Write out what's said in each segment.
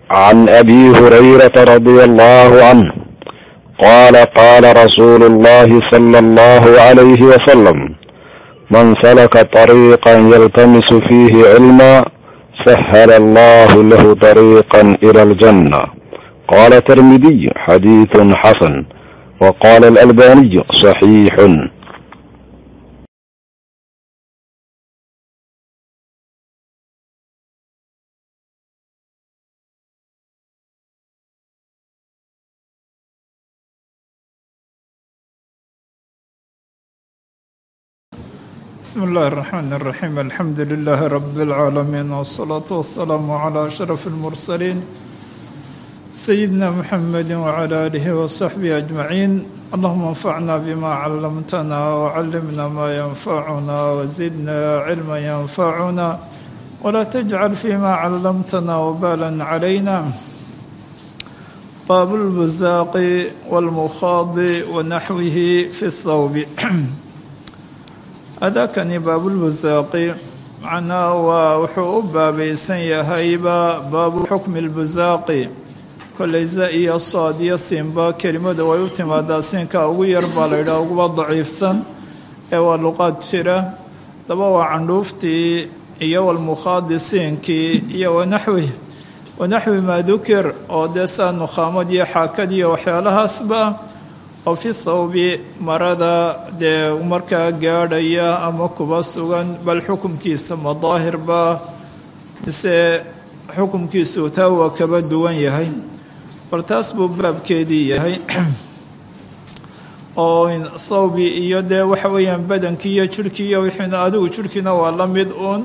عن ابي هريره رضي الله عنه قال قال رسول الله صلى الله عليه وسلم من سلك طريقا يلتمس فيه علما سهل الله له طريقا الى الجنه قال الترمذي حديث حسن وقال الالباني صحيح بسم الله الرحمن الرحيم الحمد لله رب العالمين والصلاة والسلام على أشرف المرسلين سيدنا محمد وعلى آله وصحبه أجمعين اللهم انفعنا بما علمتنا وعلمنا ما ينفعنا وزدنا علما ينفعنا ولا تجعل فيما علمتنا وبالا علينا باب البزاق والمخاض ونحوه في الثوب adaakani baabulbusaaqi macnaha waa wuxuu u baabaysan yahayba baabu xukmi lbusaaqi kollay za iyo sood iyo siinba kelimada way u timaadaa siinka ugu yar baa la yidhaha uguba daciifsan ee waa luqaad jira daba waa candhuuftii iyo walmukhaadi siinkii iyo wanaxwi wanaxwi maa dukir oo dee saa nukhaamad iyo xaakad iyo waxyaalahaasba oo fi thawbi marada dee markaa gaadhaya ama kuba sugan bal xukumkiisa madaahirba mise xukumkiisu taa waa kaba duwan yahay bal taas buu baabkeedii yahay oo thawbi iyo dee waxa weeyaan badankii iyo jirhkii iyo wixiina adigu jirhkiina waa la mid uun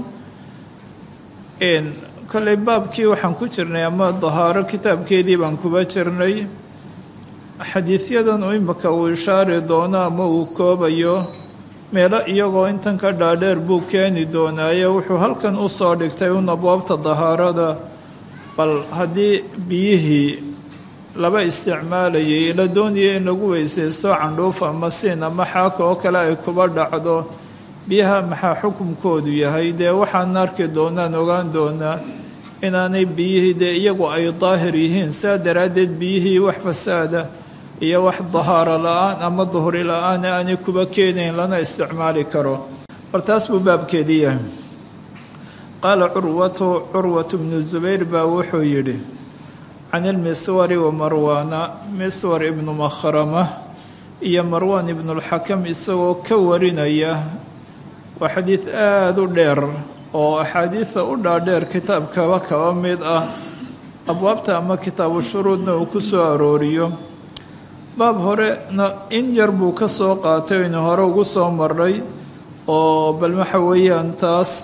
kolley baabkii waxaan ku jirnay ama dahaaro kitaabkeedii baan kuba jirnay xadiidyadan uu imika uu ishaari doono ama uu koobayo meelo iyagoo intan ka dhaadheer buu keeni doonaaye wuxuu halkan u soo dhigtay un abwaabta dahaarada bal haddii biyihii laba isticmaalayay la doonaya in lagu weysaysto candhuuf ama siin ama xaaka oo kale ay kuba dhacdo biyaha maxaa xukumkoodu yahay dee waxaan arki doonaan ogaan doonaa inaanay biyihii dee iyagu ay daahir yihiin saa daraaddeed biyihii wax fasaada iyo wax dahaaro la-aan ama duhri la-aan aanay kuba keenayn lana isticmaali karo war taas buu baabkeedii yahay qaala curwatu curwatu bnu zubayr baa wuxuu yidhi can ilmiswari wa marwaana miswar ibnu makhrama iyo marwaan ibnulxakam isagoo ka warinaya waa xadiid aada u dheer oo axaadiida u dhaadheer kitaabkaba kaba mid ah abwaabta ama kitaabu shuruudna uu ku soo arooriyo baab horena in yar buu ka soo qaatay inu hore ugu soo maray oo bal waxa weeyaan taas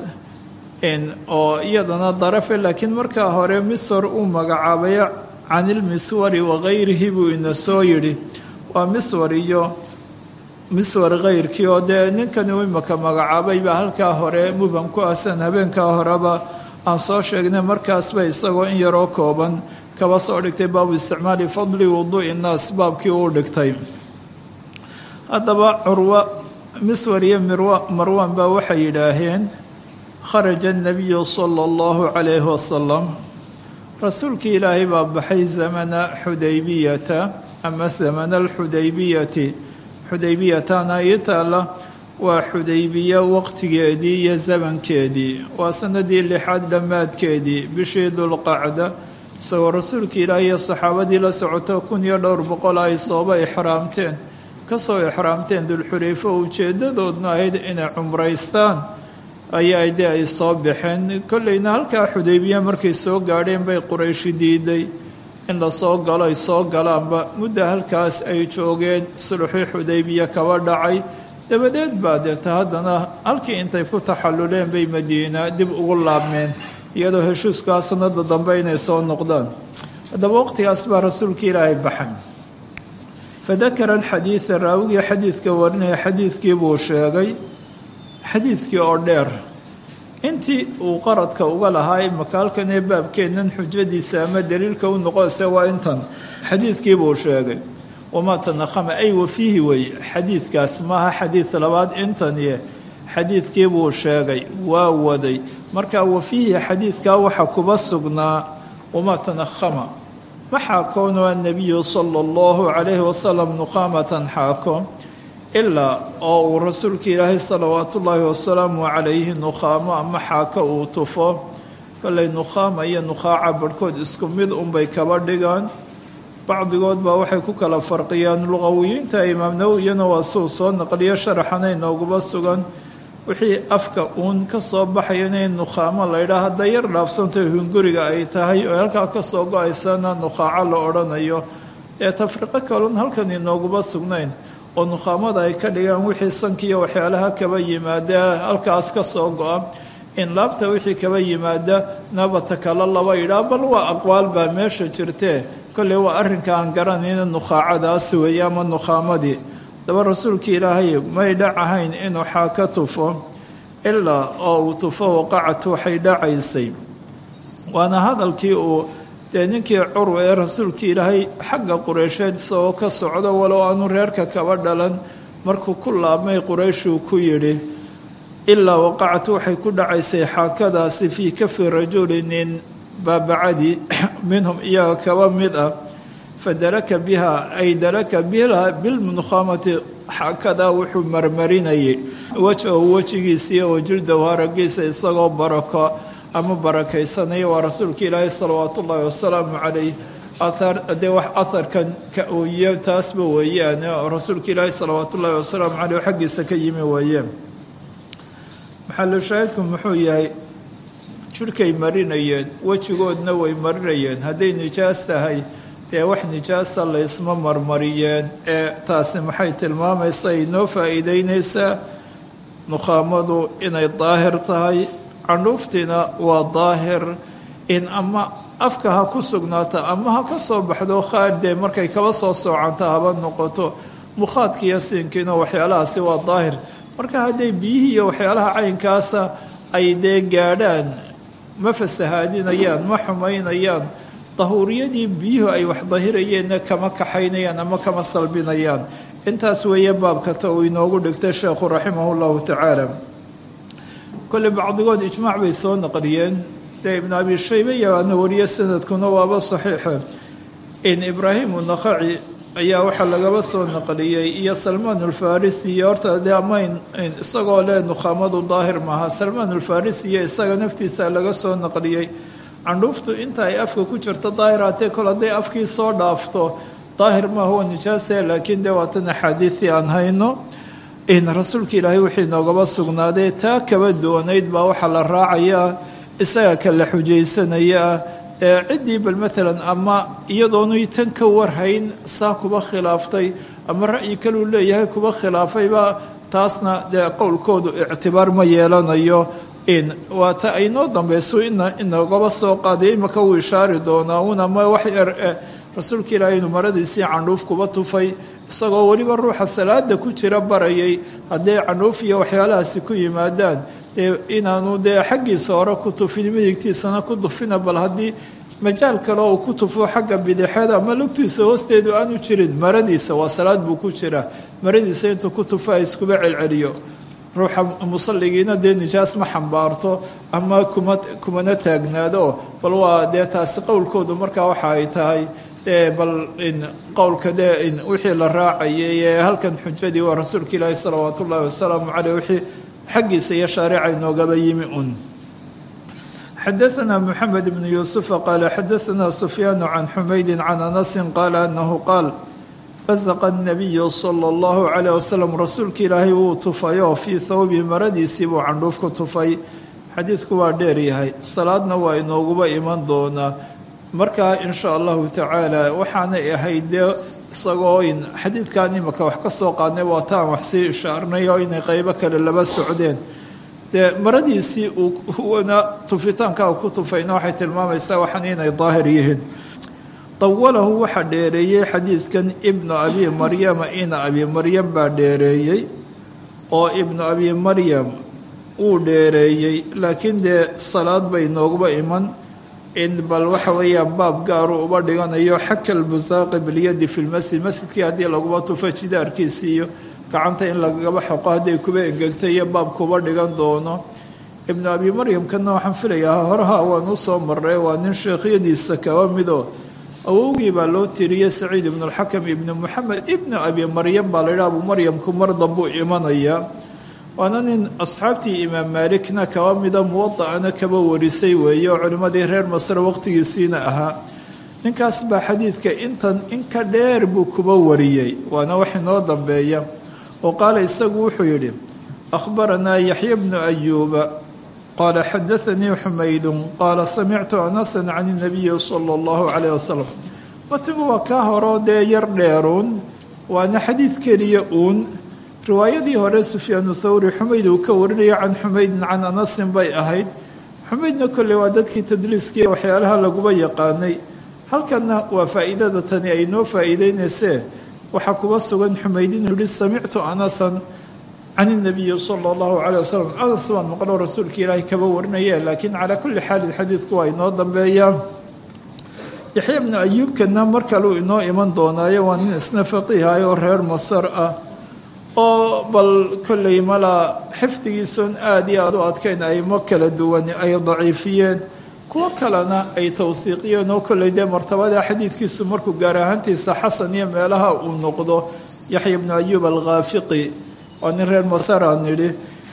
oo iyadana darafe laakiin markaa hore miswar uu magacaabay canilmiswari wakayrihi buu ina soo yidhi waa miswar iyo miswar kayrkii oo dee ninkan uu imaka magacaabay baa halkaa hore muban ku asan habeenkaa horeba aan soo sheegnay markaasba isagoo in yaroo kooban kaba soo dhigtay baabu isticmaali fadli wuduui nnaas baabkii uu dhigtay haddaba curwa miswar iyo marwan baa waxay yidhaaheen kharaja anabiyu sala allahu calayhi wasalam rasuulkii ilaahay baa baxay zamana xudaybiyata ama zamana alxudaybiyati xudaybiyatana ii taalla waa xudaybiya waqtigeedii iyo zamankeedii waa sanadii lixaad dhammaadkeedii bishii dulqacda isagoo rasuulka ilaahi iyo saxaabadii la socoto kun iyo dhowr boqol ay sooba ixraamteen kasoo ixraamteen dulxulayfo ujeedadoodna ahayd inay cumraystaan ayaa dee ay soo baxeen kolleyna halkaa xudaybiya markay soo gaadheen bay qurayshi diiday in lasoo galo ay soo galaanba muddo halkaas ay joogeen sulxii xudaybiya kaba dhacay dabadeed baa deeta haddana halkii intay ku taxalluleen bay madiina dib ugu laabmeen iyadoo heshiiskaa sanada dambe inay soo noqdaan haddaba waqtigaas baa rasuulka ilaahay baxay fadakara alxadiida raawigii xadiidka warinaya xadiidkii buu sheegay xadiidkii oo dheer intii uu qaradka uga lahaa imaka halkan ee baabkeennan xujadiisa ama daliilka u noqose waa intan xadiidkii buu sheegay wamaa tanakhama ay wafiihi wey xadiidkaas maaha xadiid labaad intaniye xadiidkii buu sheegay waa waday marka wafiihi xadiidkaa waxa kuba sugnaa wamaa tanahama ma xaakoonu annabiyu sala allahu calayhi wasalam nukhaamatan xaako ilaa oo uu rasuulka ilaahay salawaatu ullaahi wasalaamu calayhi nukhaamo ama xaako uu tufo kollay nukhaama iyo nukhaaca barhkood isku mid unbay kaba dhigaan bacdigood baa waxay ku kala farqiyaan luqawiyiinta imaam nawowiyana waa suu soo naqliyo sharaxana inooguba sugan wixii afka uun ka soo baxaya inay nukhaamo laydhaa hadday yar dhaafsantaho hunguriga ay tahay oo halkaa ka soo go-aysana nukhaaco la odhanayo ee tafriqo kalon halkan inooguba sugnayn oo nukhaamada ay ka dhigaan wixii sankiiyo waxyaalaha kaba yimaada halkaas ka soo go-a in laabta wixii kaba yimaada nabata kale laba yidhaa bal waa aqwaal baa meesha jirtee kolley waa arrinka aan garanayna nukhaacadaas weeye ama nukhaamadii daba rasuulka ilaahay may dhacahayn inuu xaaka tufo ilaa oo uu tufo waqacat waxay dhacaysay waana hadalkii uu dee ninkii curwa ee rasuulka ilaahay xagga qureysheed isagoo ka socdo walow aanu reerka kaba dhalan markuu ku laabmay qurayshuu ku yidhi ilaa waqacat waxay ku dhacaysay xaakadaasi fii kafi rajulinin baabacadi minhum iyaga kaba mid ah fadaraka biha ay daraka biha bilmunukhaamati xaakadaa wuxuu marmarinayay wejahu wejigiisiiyo wajildahu haragiisa isagoo barako ama barakaysanaya waa rasuulka ilaahi salawaatu ullaahi wasalaamu calayh dee wax aharkan ka ooye taasba weeyaan oo rasuulka ilaahi salawaatu ullaahi wasalaamu caleyh xaggiisa ka yimi weeyeen maxalu shaahidku muxuu yahay jirhkay marinayeen wejigoodna way marinayeen hadday nijaas tahay dee wax nijaasa laysma marmariyeen ee taasi maxay tilmaamaysaa inoo faa'iideynaysaa nukhaamadu inay daahir tahay candhuuftiina waa daahir in ama afka ha ku sugnaata ama ha ka soo baxdo khaardee markay kaba soo soocanta haba noqoto mukhaadkiiyo siinkiina waxyaalahaasi waa daahir marka hadday biyihii iyo waxyaalaha caynkaasa ay dee gaadhaan ma fasahaadinayaan ma xumaynayaan dahuuriyadii biyuhu ay wax dahirayeenna kama kaxaynayaan ama kama salbinayaan intaas weeye baabkata uu inoogu dhigtay sheekhu raximah llahu tacaala kolley bacdigood ijmaac bay soo naqliyeen dee ibnu abi shaybe yabaana wariye sanadkuna waaba saxiixa in ibraahimu naqaci ayaa waxaa lagaba soo naqliyey iyo salmaan alfarisi iyo horta dee amayn isagoo leh nukhaamadu daahir maaha salmaan alfarisi iyo isaga naftiisa laga soo naqliyey candhuuftu inta ay afka ku jirto daahiraatee kol hadday afkii soo dhaafto daahir maaha waa nijaase laakiin dee waatan axaadiidii aan hayno in rasuulka ilaahay wixii noogaba sugnaaday taa kaba doonayd baa waxaa la raacayaa isaga kala xujaysanayaa ee ciddii bal maalan ama iyadoonu tan ka warhayn saa kuba khilaaftay ama ra'yi kaluu leeyahay kuba khilaafayba taasna dee qowlkoodu ictibaar ma yeelanayo in waa ta aynoo dambeyso ina inagaba soo qaaday imaka uu ishaari doonaa una ma wax yar rasuulka ilaahay inuu maradiisii candhuuf kuba tufay isagoo weliba ruuxa salaada ku jira barayay hadday candhuuf iyo waxyaalahaasi ku yimaadaan dee inaanu dee xaggiisa hore ku tufin midigtiisana ku tufina bal haddii majaal kale uu ku tufo xagga bidixeed ama lugtiisa hoosteedu aanu jirin maradiisa waa salaad buu ku jira maradiisa intuu ku tufo a iskuba celceliyo ruuxa musalligiina dee nijaas ma xambaarto ama kuma kumana taagnaado bal waa dee taasi qowlkoodu markaa waxa ay tahay dee bal in qowlka dee in wixii la raacayay ee halkan xujadii waa rasuulka ilaahi salawaat ullaahi wasalaamu caleyh wixii xaggiisa iyo shaarica inoogaba yimi un xadaثna mxamed bn yuusufa qaala xadaثna sufyaan can xumaydi can anasi qaala anahu qaal basaqa الnabiyu salى اllahu calayh wasalam rasuulka ilaahay wuu tufayoo fii thawbi maradiisii buu candhuuf ku tufay xadiidku waa dheer yahay salaadna waa inooguba iman doonaa markaa in sha allahu tacaala waxaanay ahayd dee isagoo in xadiidkan imaka wax ka soo qaadnay waa taan wax sii ishaarnay oo inay qeybo kale laba socdeen dee maradiisii uuna tufitaanka ku tufayna waxay tilmaamaysaa waxaan inay daahir yihiin dawalahu waxaa dheereeyey xadiidkan ibnu abi maryama ina abi maryam baa dheereeyey oo ibnu abi maryam uu dheereeyey laakiin dee salaad bay nooguba iman in bal waxa weeyaan baab gaaru uba dhiganayo xaka lbusaaqi bilyadi fi lmasjid masjidkii haddii laguba tufo jidaarkiisi iyo gacanta in lagaba xoqo hadday kuba engegtay iyo baabkuuba dhigan doono ibnu abi maryamkana waxaan filayaa horaha waan usoo maray waa nin sheekhyadiisa kaba mido awowgii baa loo tiriyey saciid ibnu alxakam ibnu moxamed ibnu abi maryam baa laydhaha abu maryamku mar dambuu imanayaa waana nin asxaabtii imaam maalikna kaba mida muwada'ana kaba warisay weeye oo culimmadii reer masre waqtigiisiina ahaa ninkaas baa xadiidka intan in ka dheer buu kuba wariyey waana wax inoo dambeeya oo qaala isagu wuxuu yidhi akhbaranaa yaxya bnu ayuuba qaala xadaanii xumaydun qaala samictu anasan can inabiyi sala allahu calayh wasalam matigu waa kaa horoo dee yar dheeruun waana xadiid keliya uun riwaayadii hore sufyaanu thawri xumayd uu ka warinayo can xumaydin can anasin bay ahayd xumaydna kolley waa dadkii tadliiskii waxyaalaha laguba yaqaanay halkanna waa faa'iidada tani ay noo faa'iideynaysee waxaa kuga sugan xumayd inuu yihi samictu anasan can inabiyi sala allahu calay wasalam anas baan maqlo rasuulka ilaahay kaba warinaye laakiin calaa kulli xaalin xadiidku waa inoo dambeeyaa yaxya bnu ayuubkana mar kaleu inoo iman doonaayo waa nin isna faqiihay oo reer masar ah oo bal kolley malaa xifdigiisoon aada iyo aada u adkayn aymo kala duwan ay daciifiyeen kuwo kalena ay tawhiiqiyeen oo kolley dee martabada xadiidkiisu markuu gaar ahaantiisa xasan iyo meelaha uu noqdo yaxya bnu ayuub alkhaafiqi waa nin reer masar aan nidhi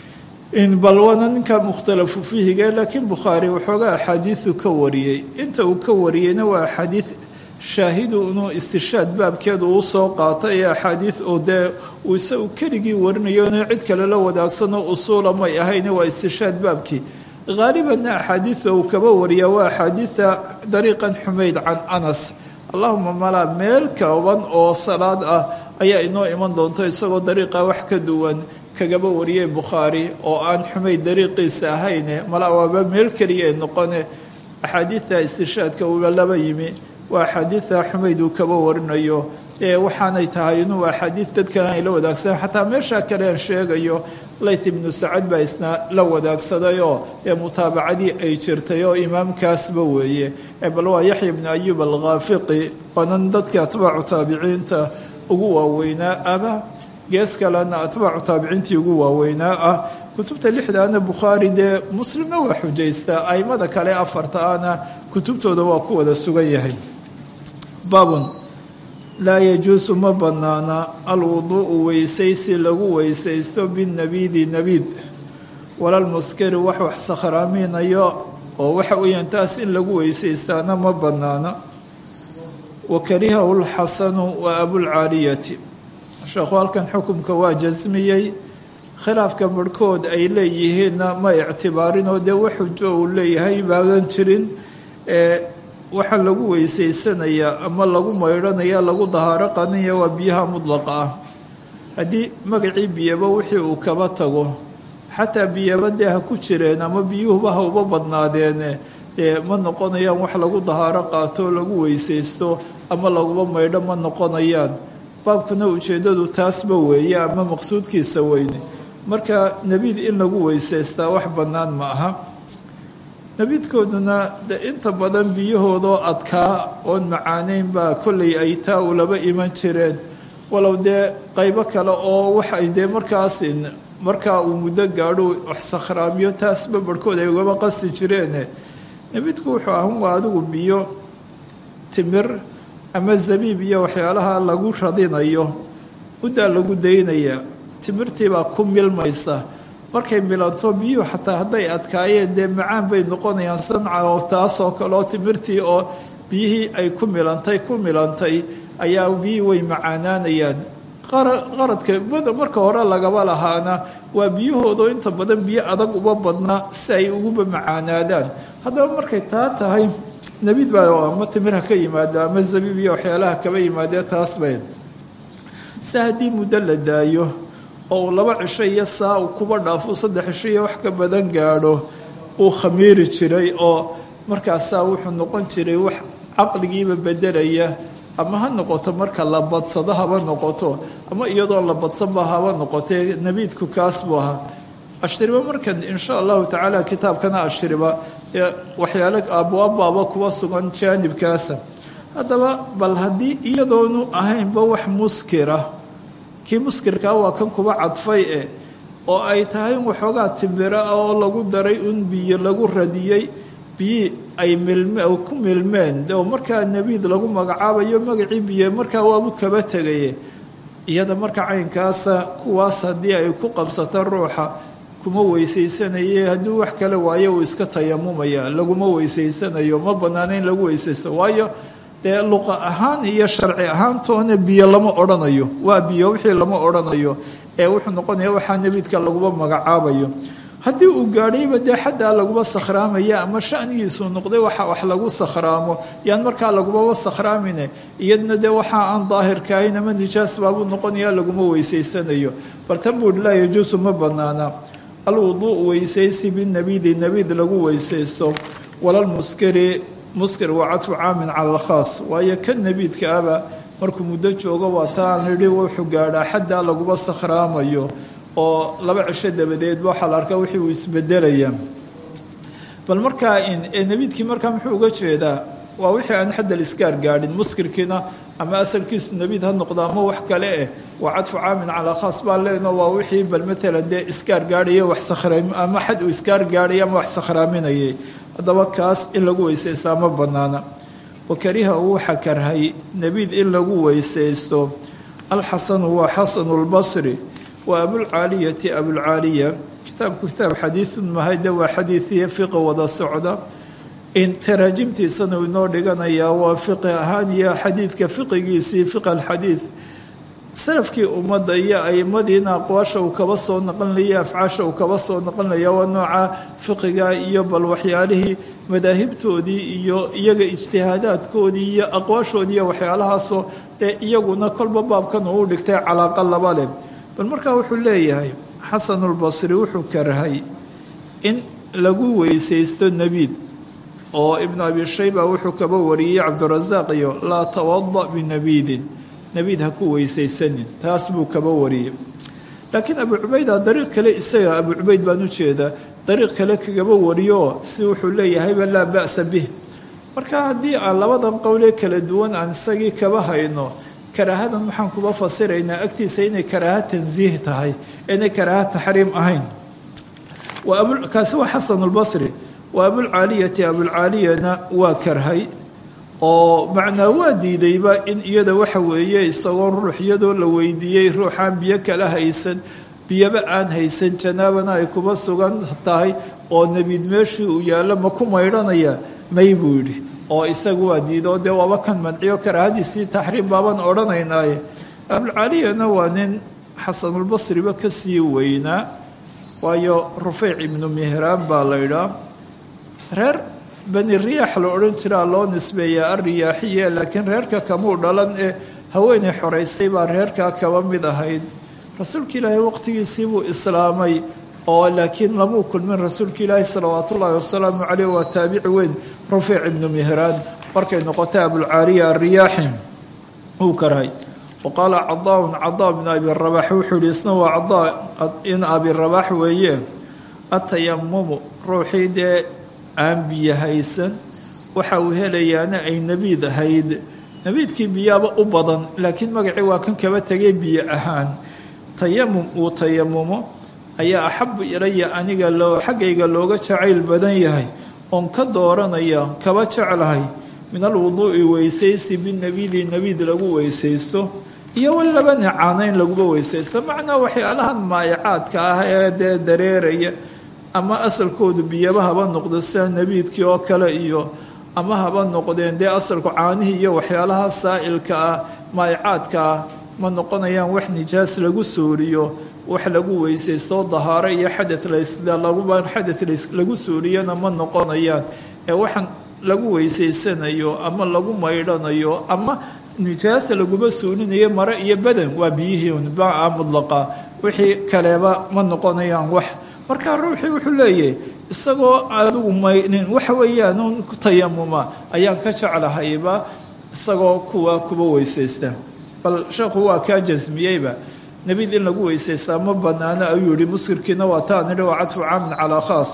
bal waana ninka mukhtalafu fiihiga laakiin bukhaari waxoogaa axaadiisu ka wariyey inta uu ka wariyeyna waa axaadiid shaahidu inuu istishaad baabkeedu uu soo qaatay ee axaadiid oo dee uu isagu keligii warinayo inuu cid kale la wadaagsanoo usuula may ahayne waa istishaad baabkii haalibanna axaadiida uu kaba wariyaa waa axaadiida dariiqan xumayd can anas allahuma malaa meel kooban oo salaad ah ayaa inoo iman doonto isagoo dariiqa wax ka duwan kagaba wariyey bukhaari oo aan xumayd dariiqiisa ahayne malaa waaba meel keliya ay noqone axaadiida istishaadka uula laba yimi waa axaadiida xumayd uu kaba warinayo ee waxaanay tahay inuu axaadiid dadkan ay la wadaagsadaan xataa meesha kale aan sheegayo layth ibnu sacad baa isna la wadaagsaday oo ee mutaabacadii ay jirtay oo imaamkaasba weeye bal waa yaxya ibnu ayuub alkhaafiqi waanan dadkii atbaacu taabiciinta ugu waaweynaa aba gees kalena atbaacu taabiciintii ugu waaweynaa ah kutubta lixdaana bukhaari dee muslimna waa xujaystaa aimada kale afarta ana kutubtooda waa ku wada sugan yahay baabun laa yajuusu ma bannaana alwuduu'u weysaysi lagu weysaysto binnabiidi nabiid walalmuskari wax wax sakhraaminayo oo waxa weeyaan taas in lagu weysaystaana ma bannaana wa karihahu lxasanu wa abulcaaliyati sheekhu halkan xukumka waa jasmiyey khilaafka barhkood ay leeyihiinna ma ictibaarinoo dee wax xujo uu leeyahay baadan jirin ee waxaa lagu weysaysanayaa ama lagu maydhanaya lagu dahaaro qanaya waa biyaha mudlaqa ah haddii magacii biyaba wixii uu kaba tago xataa biyaba dee ha ku jireen ama biyuhuba ha uba badnaadeene dee ma noqonayaan wax lagu dahaaro qaato lagu weysaysto ama laguba maydho ma noqonayaan baabkuna ujeeddadu taasba weeye ama maqsuudkiisa weyne marka nebiid in lagu weysaystaa wax bannaan ma aha nebiidkooduna de inta badan biyahoodoo adkaa oon macaaneyn baa kollay ay taa ulaba iman jireen walow dee qaybo kale oo waxay dee markaas markaa uu muddo gaadho wax sakhraamiyo taasba barhkood ay ugaba qasti jireene nebiidku wuxuu ahan waa adigu biyo timir ama zabiib iyo waxyaalaha lagu radinayo muddaa lagu daynayaa timirtiibaa ku milmaysa markay milanto biyuhu xataa hadday adkaayeen dee macaan bay noqonayaan sanca oo taasoo kale oo timirtii oo biyihii ay ku milantay ku milantay ayaa biyihii way macaanaanayaan qaradka marka hore lagaba lahaana waa biyahoodo inta badan biyo adag uba badnaa si ay uguba macaanaadaan haddaba markay taa tahay nebiid baa ama timir ha ka yimaado ama zabiib iyo waxyaalaha kaba yimaadee taas bay si haddii muddo la daayo oo uu laba cisho iyo saa uu kuba dhaafo saddex cisho iyo wax ka badan gaadho uu khamiiri jiray oo markaasaa wuxuu noqon jiray wax caqligiiba bedelaya ama ha noqoto marka la badsado haba noqoto ama iyadoon la badsanba haba noqotee nebiidku kaas buu ahaa ashriba markan insha allahu tacaala kitaabkana ashriba ee waxyaalo abwaabbaaba kuwa sugan jaanibkaasa haddaba bal haddii iyadoonu ahaynba wax muskira kii muskirkaa waa kan kuba cadfay eh oo ay tahay in waxoogaa timbiro ah oo lagu daray un biyo lagu radiyey biyi ay milme ku milmeen oo markaa nebiid lagu magacaabayo magacii biyo markaa waabu kaba tegaye iyada marka caynkaasa kuwaas haddii ay ku qabsato ruuxa kuma weysaysanaye hadduu wax kale waayo uu iska tayamumaya laguma weysaysanayo ma bannaana in lagu weysaysto waayo dee luqa ahaan iyo sharci ahaantoona biyo lama odhanayo waa biyo wixii lama odhanayo ee wuxuu noqonaya waxaa nebiidka laguma magacaabayo haddii uu gaadhayba dee xaddaa laguma sakhraamaya ama shanigiisuu noqday waxa wax lagu sakhraamo yaan markaa lagumaba sakhraamine iyadna dee waxa aan daahirkaahayn ama nijaas baabuu noqonaya laguma weysaysanayo bal tan buu laa yajuusu ma banaana alwuduu weysaysi binabiidi nabiid lagu weysaysto walalmuskiri muskir waa cadfu caamin cala alkhaas waayo kan nabiidka aba markuu muddo joogo waa taan nidhi wuxuu gaadhaa xaddaa laguma sakhraamayo oo laba cisho dabadeedba waxaa la arkaa wixii uu isbedelaya bal markaa nabiidkii markaa muxuu uga jeedaa waa wixii aan xaddal iskaar gaadhin muskirkiina ama asalkiisu nabiid ha noqdo ama wax kale eh waa cadfu caamin calaa khaas baa leeno waa wixii bal matalan dee iskaar gaadhaya wax sakhraam ama xad uu iskaar gaadhaya ama wax sakhraaminayay haddaba kaas in lagu weysaystaa ma bannaana wakariha uu waxa karhay nebiid in lagu weysaysto alxasanu waa xasanu lbasri waa abulcaaliyati abulcaaliya kitaabku kitaab xadiidun mahayde waa xadiidiya fiqi wada socda in taraajimtiisana uu inoo dhiganayaa waa fiqi ahaan iyo xadiidka fiqigiisii fiq alxadiid salafkii ummadda iyo aimadiina aqwaasha uu kaba soo naqlinaya afcaasha uu kaba soo naqlinaya waa nooca fiqiga iyo bal waxyaalihii madaahibtoodii iyo iyaga ijtihaadaadkoodii iyo aqwaashoodii iyo waxyaalahaasoo dee iyaguna kolba baabkan uu u dhigtay calaaqa laba leh bal markaa wuxuu leeyahay xasanulbasri wuxuu karhay in lagu weysaysto nebiid oo ibnu abi shayba wuxuu kaba wariyey cabdirasaaq iyo laa tawada binabiidin nebiid ha ku weysaysanin taas buu kaba wariyey laakiin abu cubayda dariiq kale isaga abu cubayd baan u jeedaa dariiq kale kagaba wariyo si wuxuu leeyahayba laa ba'sa bih marka haddii aan labadan qowlee kala duwan aan isagii kaba hayno karaahadan maxaan kuba fasiraynaa agtiisa inay karaaha tansiih tahay inay karaaha taxriim ahayn kaasi waa xasanulbasri wa abulcaaliyati abulcaaliyana waa karhay oo macnaa waa diidayba in iyada waxa weeye isagoon ruux iyadoo la weydiiyey ruuxaan biyo kala haysan biyoba aan haysan janaabana ay kuba sugan tahay oo nebiid meeshii uu yaallo ma ku maydhanaya may buu yidhi oo isagu waa diidoo dee waaba kan manciyo karaahadiisii taxriim baabaan odhanaynaaye abulcaaliyana waa nin xasanulbasriba ka sii weynaa waayo rufeyc ibnu mihraan baa la ydhaa reer bani riyaax la odhan jiraa loo nisbeeyaa alriyaaxiya laakiin reerka kamuu dhalan ee haweenay xoraysay baa reerkaa kaba mid ahayd rasuulka ilaahay waqtigiisii buu islaamay oo laakiin lamuu kulmin rasuulka ilaahi salawaatu ullaahi wasalaamu caleyh waa taabici weyn rufeyc ibnu mihraan markay noqotay abulcaaliya alriyaaxi uu karhay wa qaala cadaaun cadaa bnu abi rabax wuxuu yihi isna waa cadaa in abi rabax weeye atayamumu ruuxii dee aan biyo haysan waxa uu helayaana ay nebiid ahayd nebiidkii biyaaba u badan laakiin magacii waa kan kaba tegay biyo ahaan tayamum uu tayamumo ayaa axabu ilaya aniga loo xaggayga looga jacayl badan yahay oon ka dooranaya kaba jeclahay min alwuduu'i weysaysi binabiidi nebiid lagu weysaysto iyo walaba nicaana in laguba weysaysto macnaa waxyaalahan maayacaadka ah ee dee dareeraya ama asalkoodu biyaba haba noqdo sida nebiidkii oo kale iyo ama haba noqdeen dee asalku caanihii iyo waxyaalaha saa'ilka ah maayacaadka ah ma noqonayaan wax nijaas lagu suuriyo wax lagu weysaysto dahaaro iyo xadad laguba xadad lagu suuriyana ma noqonayaan ee waxaan lagu weysaysanayo ama lagu maydhanayo ama nijaasa laguma suulinayo mare iyo badan waa biyihii baa mudlaqa wixii kaleba ma noqonayaan wax markaa ruuxii wuxuu leeyahay isagoo adigu maynin waxa weeyaan un ku tayamuma ayaan ka jeclahayba isagoo kuwa kuba weysaysta bal sheekhu waa kaa jasmiyeyba nebiid in lagu weysaystaa ma banaano ayuu yihi muskirkiina waa taa nidhi waa cadfu caamin calaa khaas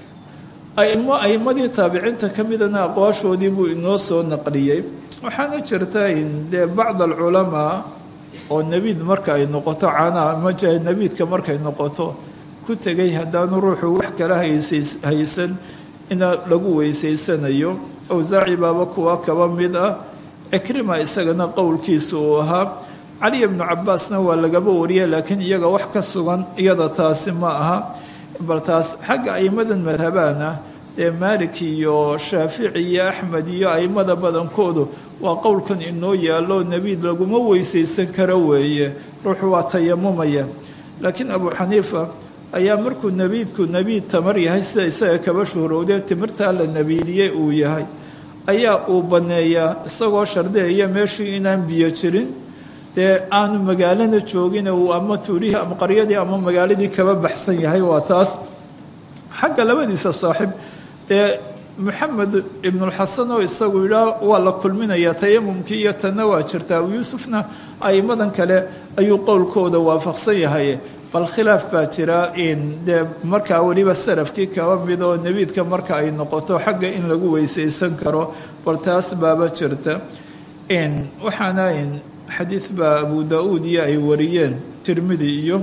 aimo aimadii taabiciinta ka midana aqwaashoodii buu inoo soo naqliyey waxaana jirta in dee bacd alculamaa oo nebiid marka ay noqoto caanaha ma nebiidka markay noqoto ku tegay haddaanu ruuxu wax kala haysan ina lagu weysaysanayo awsaaci baaba kuwa kaba mid ah cikrima isagana qowlkiisa uu ahaa cali bnu cabaasna waa lagaba wariya laakiin iyaga wax ka sugan iyada taasi ma aha bal taas xagga aimadan madhabana dee maalik iyo shaafici iyo axmed iyo aimada badankoodu waa qowlkan inoo yaallo nebiid laguma weysaysan karo weeye ruuxu waa tayamumaya laakiin abu xaniifa ayaa markuu nebiidku nebiid tamar yahay sida isaga kaba shuhrowdee timirtaa la nebiidiyey uu yahay ayaa uu banneeyaa isagoo shardeeya meeshii inaan biyo jirin dee aanu magaalana joogin uu ama tuulihii ama qaryadii ama magaaladii kaba baxsan yahay waa taas xagga labadiisa saaxiib dee maxamed ibnulxasan oo isagu yidhaa waa la kulminayaa tayamumkii iyo tanna waa jirtaa abu yuusufna aimadan kale ayuu qowlkooda waafaqsan yahay bal khilaaf baa jira in dee markaa weliba salafkii kaba mid oo nebiidka marka ay noqoto xagga in lagu weysaysan karo bal taas baaba jirta waxaana xadiid baa abu da-uud iyo ay wariyeen tirmidi iyo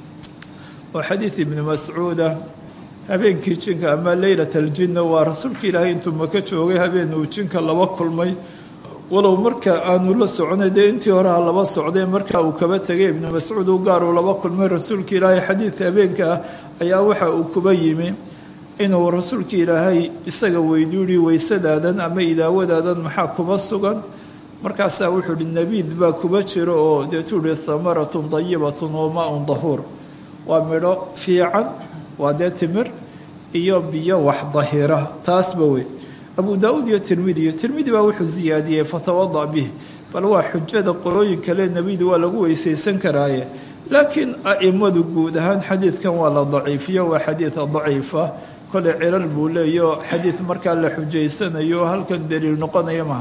oo xadiid ibni mascuuda habeenkii jinka ama leylat aljinna waa rasuulka ilaahay intuu maka joogay habeen uu jinka laba kulmay walow marka aanu la soconay dee intii horeha laba socday marka uu kaba tegay ibnu mascuud u gaar uu laba kulmay rasuulka ilaahay xadiidka habeenka ah ayaa waxa uu kuba yimi inuu rasuulka ilaahay isaga weydiiyi weysadaadan ama idaawadaadan maxaa kuba sugan markaasaa wuxuu uhi nebiid baa kuba jiro oo deetuu uhi hamaratun dayibatun wa maa-un dahuur waa midho fiican waa dee timir iyo biyo wax dahira taasba wey abu daa-uud iyo tirmidi iyo tirmidi baa wuxuu siyaadiyey fatawadac bih bal waa xujada qolooyin kale nebidi waa lagu weysaysan karaaye laakiin aimadu guud ahaan xadiidkan waa la daciifiyo waa xadiid daciifa kole cilal buu leeyaho xadiid markaa la xujaysanayo halkan daliil noqonaya maha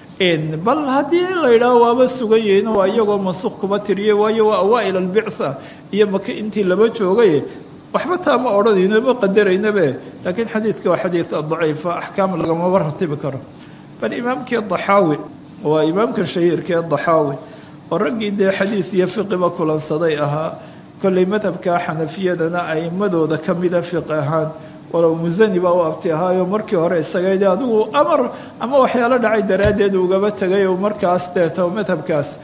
bal haddii la yidhaaho waaba sugan yihiin waa iyagoo mansuuq kuba tiriyey waayo waa awaa-il albictha iyo maka intii laba joogay waxba taa ma odhanayno ma qadaraynabe laakiin xadiidka waa xadiid daciifa axkaam lagamaba ratibi karo bal imaamkii daxaawi waa imaamka shahiirkee daxaawi oo raggii dee xadiid iyo fiqiba kulansaday ahaa kolley madhabka xanafiyadana aimadooda ka mida fiqi ahaan walow musani baa u abti ahaayo markii hore isagade adigu amar ama waxyaalo dhacay daraaddeed ugaba tegay oo markaas deeto madhabkaas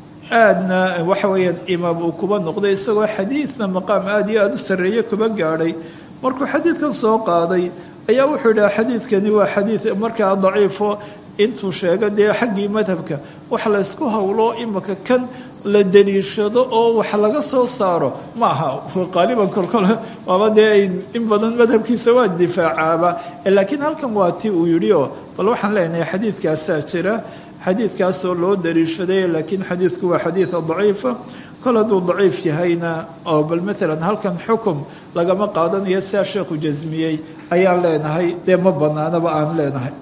aadna waxa weeyaan imaam uu kuba noqday isagoo xadiidna maqaam aada iyo aada u sarreeye kuba gaadhay markuu xadiidkan soo qaaday ayaa wuxuu yidhaha xadiidkani waa xadiid markaa daciifo intuu sheego dee xaggii madhabka wax laysku howlo imika kan la daliishado oo wax laga soo saaro ma aha qaaliban kolkol waaba dee in badan madhabkiisa waa difaacaaba laakiin halkan waa ti uu yidhi oo bal waxaan leenahay xadiidkaasaa jira xadiidkaasoo loo daliishaday laakiin xadiidku waa xadiid daciifa kol hadduu daciif yahayna oo bal maalan halkan xukum lagama qaadanayo sidaa sheekhu jasmiyey ayaan leenahay dee ma banaanaba aan leenahay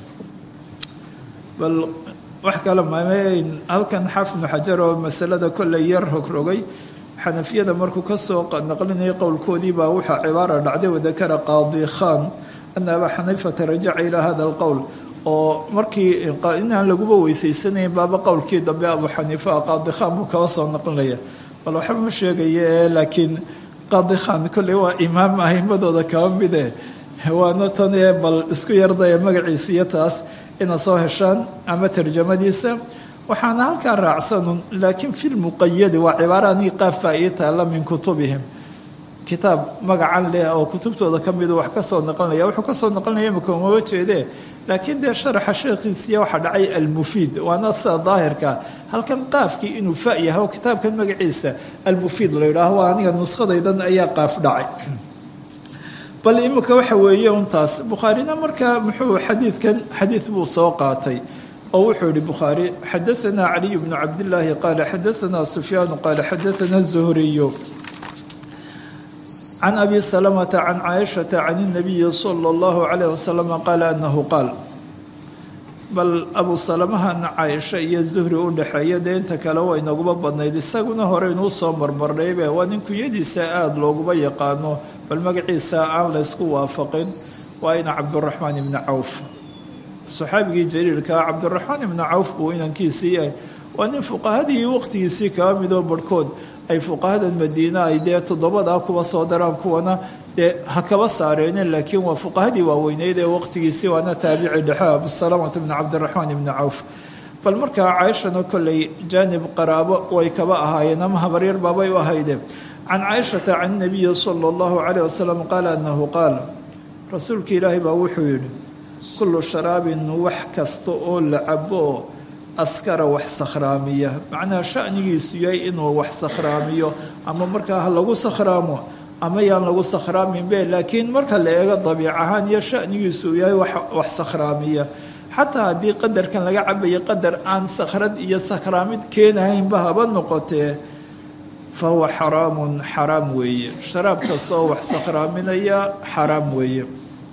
bal wax kale mameyn halkan xafnu xajar oo masalada kolley yar rogrogay xanafiyada markuu kasoo naqlinayay qowlkoodii baa waxaa cibaara dhacday wadakara qaadi khan ana abaa xaniifata rajaca ilaa hada alqowl oo markii inaan laguba weysaysanayn baaba qowlkii dambe abu xaniifa qaadi khan buu kaba soo naqlinaya bal waxba ma sheegaye laakiin qaadi khan kolley waa imaam ahimadooda kaba mide waana tan ee bal isku yardaya magaciisa iyo taas ina soo heshaan ama tarjamadiisa waxaana halkaa raacsanun laakiin fi lmuqayadi waa cibaaranii qaafaa ii taalla min kutubihim kitaab magacan leh oo kutubtooda ka midu wax kasoo naqlinaya wuxuu kasoo naqlinaya imika umaba jeedee laakiin dee sharaxa sheekhiisiya waxaa dhacay almufiid waana sida daahirka halkan qaafkii inuu fa yahay oo kitaabkan magaciisa almufiid la yidhaaho waa aniga nuskhadaydan ayaa qaaf dhacay bal imika waxa weeye untaas bukhaarina markaa muxuu xadiidkan xadiid buu soo qaatay oo wuxuu yihi bukhaari xadaanaa caliy bnu cabdillaahi qaala xadaanaa sufyaanu qaala xadaanaa zuhriyu can abi salamata can caaishata can اnabiyi sala اllahu calayh wasalam qaala anahu qaal bal abu salamahana caaisha iyo zuhri u dhexeeya dee inta kale waa inooguba badnayd isaguna hore inuu soo marmarnaybe waa nin kunyadiisa aada looguba yaqaano bal magaciisa aan laysku waafaqin waa ina cabduraxmaan ibni cawf saxaabigii jaliilkaa cabdiraxmaan ibni cawf buu inankiisii yahay waa nin fuqahadii waqtigiisii kaba midoo barhkood ay fuqahadan madiina ay dee toddobadaa kuwa soo daraan kuwana dee ha kaba saareeneen laakiin waa fuqahadii waaweyneyd ee waqtigiisii waana taabici dhexe abusalaamata bni cabdiraxmaan ibni cawf bal markaa caaishana kolley jaanib qaraabo way kaba ahaayeen ama habaryar baabay u ahayde can caaishata can nabiyi sala allahu calayh wasalam qaala annahu qaal rasuulka ilaahay baa wuxuu yidhi kullu sharaabin wax kasta oo la cabo oo askara wax sakhraamiya macnaha shanigiisu yahay inuu wax sakhraamiyo ama markaa ha lagu sakhraamo ama yaan lagu sakhraaminbe laakiin marka la eego dabiic ahaan iyo shanigiisu yahay wax sakhraamiya xataa haddii qadarkan laga cabayo qadar aan sakhrad iyo sakhraamid keenahaynba haba noqotee fa huwa xaraamun xaraam weeye sharaab kastaoo wax sakhraaminaya xaraam weeye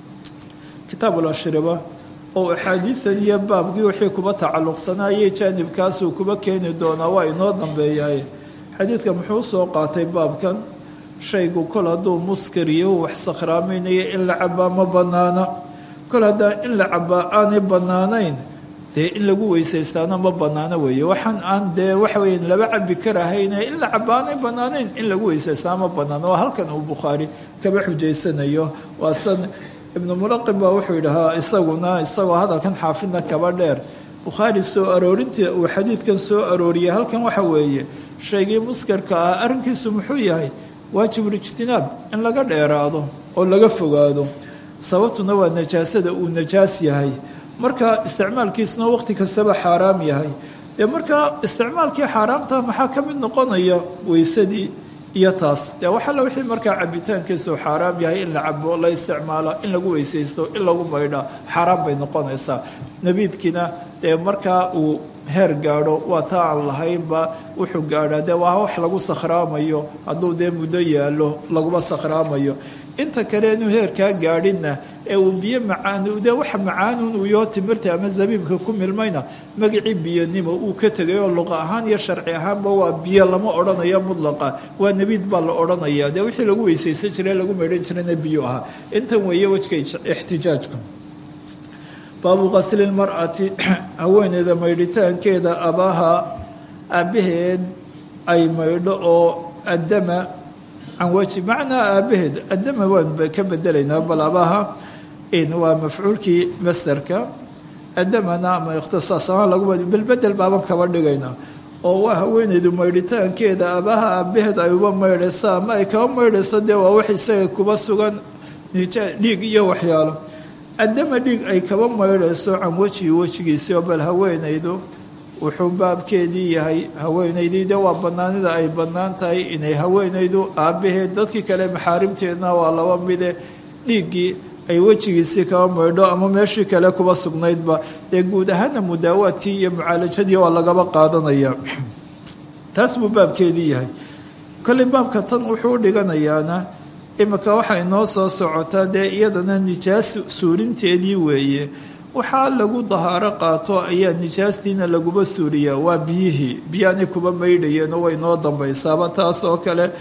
kitaabuulashriba oo axaadiidan iyo baabkii wixii kuba tacalluqsanaayay jaanibkaasuu kuba keeni doonaa waa inoo dambeeyaay xadiidka muxuu soo qaatay baabkan shaygu kol hadduu muskariyo wax sakhraamaynayo in la cabaa ma bannaana kol haddaa in la cabaa aanay bannaanayn dee in lagu weysaystaana ma bannaano weeye waxaan aan dee waxa weya laba cabi karahayne in la cabaa aanay bannaanayn in lagu weysaystaa ma bannaano waa halkan uu bukhaari kaba xujaysanayo waa san ibnu mulaqib baa wuxuu yidhahaa isaguna isagoo hadalkan xaafidna kaba dheer bukhaari soo aroorintii uu xadiidkan soo arooriyay halkan waxa weeye shaygii muskarka ah arrinkiisu muxuu yahay waajibulijtinaab in laga dheeraado oo laga fogaado sababtuna waa najaasada uu najaas yahay marka isticmaalkiisuna waqti kastaba xaaraam yahay dee markaa isticmaalkii xaaraamta maxaa ka mid noqonaya weysadii iyo taas dee waxalla wixii markaa cabitaankiisu xaaraam yahay in la cabo la isticmaalo in lagu weysaysto in lagu maydha xaaraam bay noqonaysaa nabiidkiina dee markaa uu heer gaadho waa taa aan lahaynba wuxuu gaadhaa dee waa wax lagu sakhraamayo hadduu dee muddo yaallo laguma sakhraamayo inta kale inuu heerkaa gaadhinna ee uu biyo macaan dee waxa macaanuun uu yoo timirta ama zabiibka ku milmayna magacii biyanimo uu ka tegay oo luqa ahaan iyo sharci ahaanba waa biyo lama odhanayo mudlaqa waa nebiid baa la odhanaya dee wixii lagu weysaysan jiray lagu maydhan jirayna biyo ahaa intan weeye wejka ixtijaajka baabu qasli lmar'ati haweeneyda maydhitaankeeda abaha aabbaheed ay maydho oo addama can weji macnaa aabbaheed addama waan ka bedelaynaa bal abaha waa mafcuulkii masderka addamana ama ikhtisaas ahaan lagu belbedel baaban kaba dhigaynaa oo waa haweeneydu maydhitaankeeda abaha aabbaheed ay uba maydhaysa ama ay kaba maydhayso dee waa wax isaga kuba sugan dhiig iyo waxyaalo addama dhiig ay kaba maydhayso can wejihi wejigiisio bal haweenaydu wuxuu baabkeedii yahay haweenaydii de waa bannaanida ay bannaan tahay inay haweenaydu aabbaheed dadkii kale maxaarimteedna waa laba mide dhiiggii ay wejigiisii kaba maydho ama meeshii kale kuba sugnaydba dee guud ahaana mudaawaadkii iyo mucaalajadii waa lagaba qaadanaya taas buu baabkeedii yahay kolley baabka tan wuxuu u dhiganayaana imika waxaa inoo soo socotaa dee iyadana nijaas suurinteedii weeye waxaa lagu dahaaro qaato ayaa nijaastiina laguba suuriyaa waa biyihii biyaanay kuba maydhayeenoo way noo dambaysaaba taas oo kale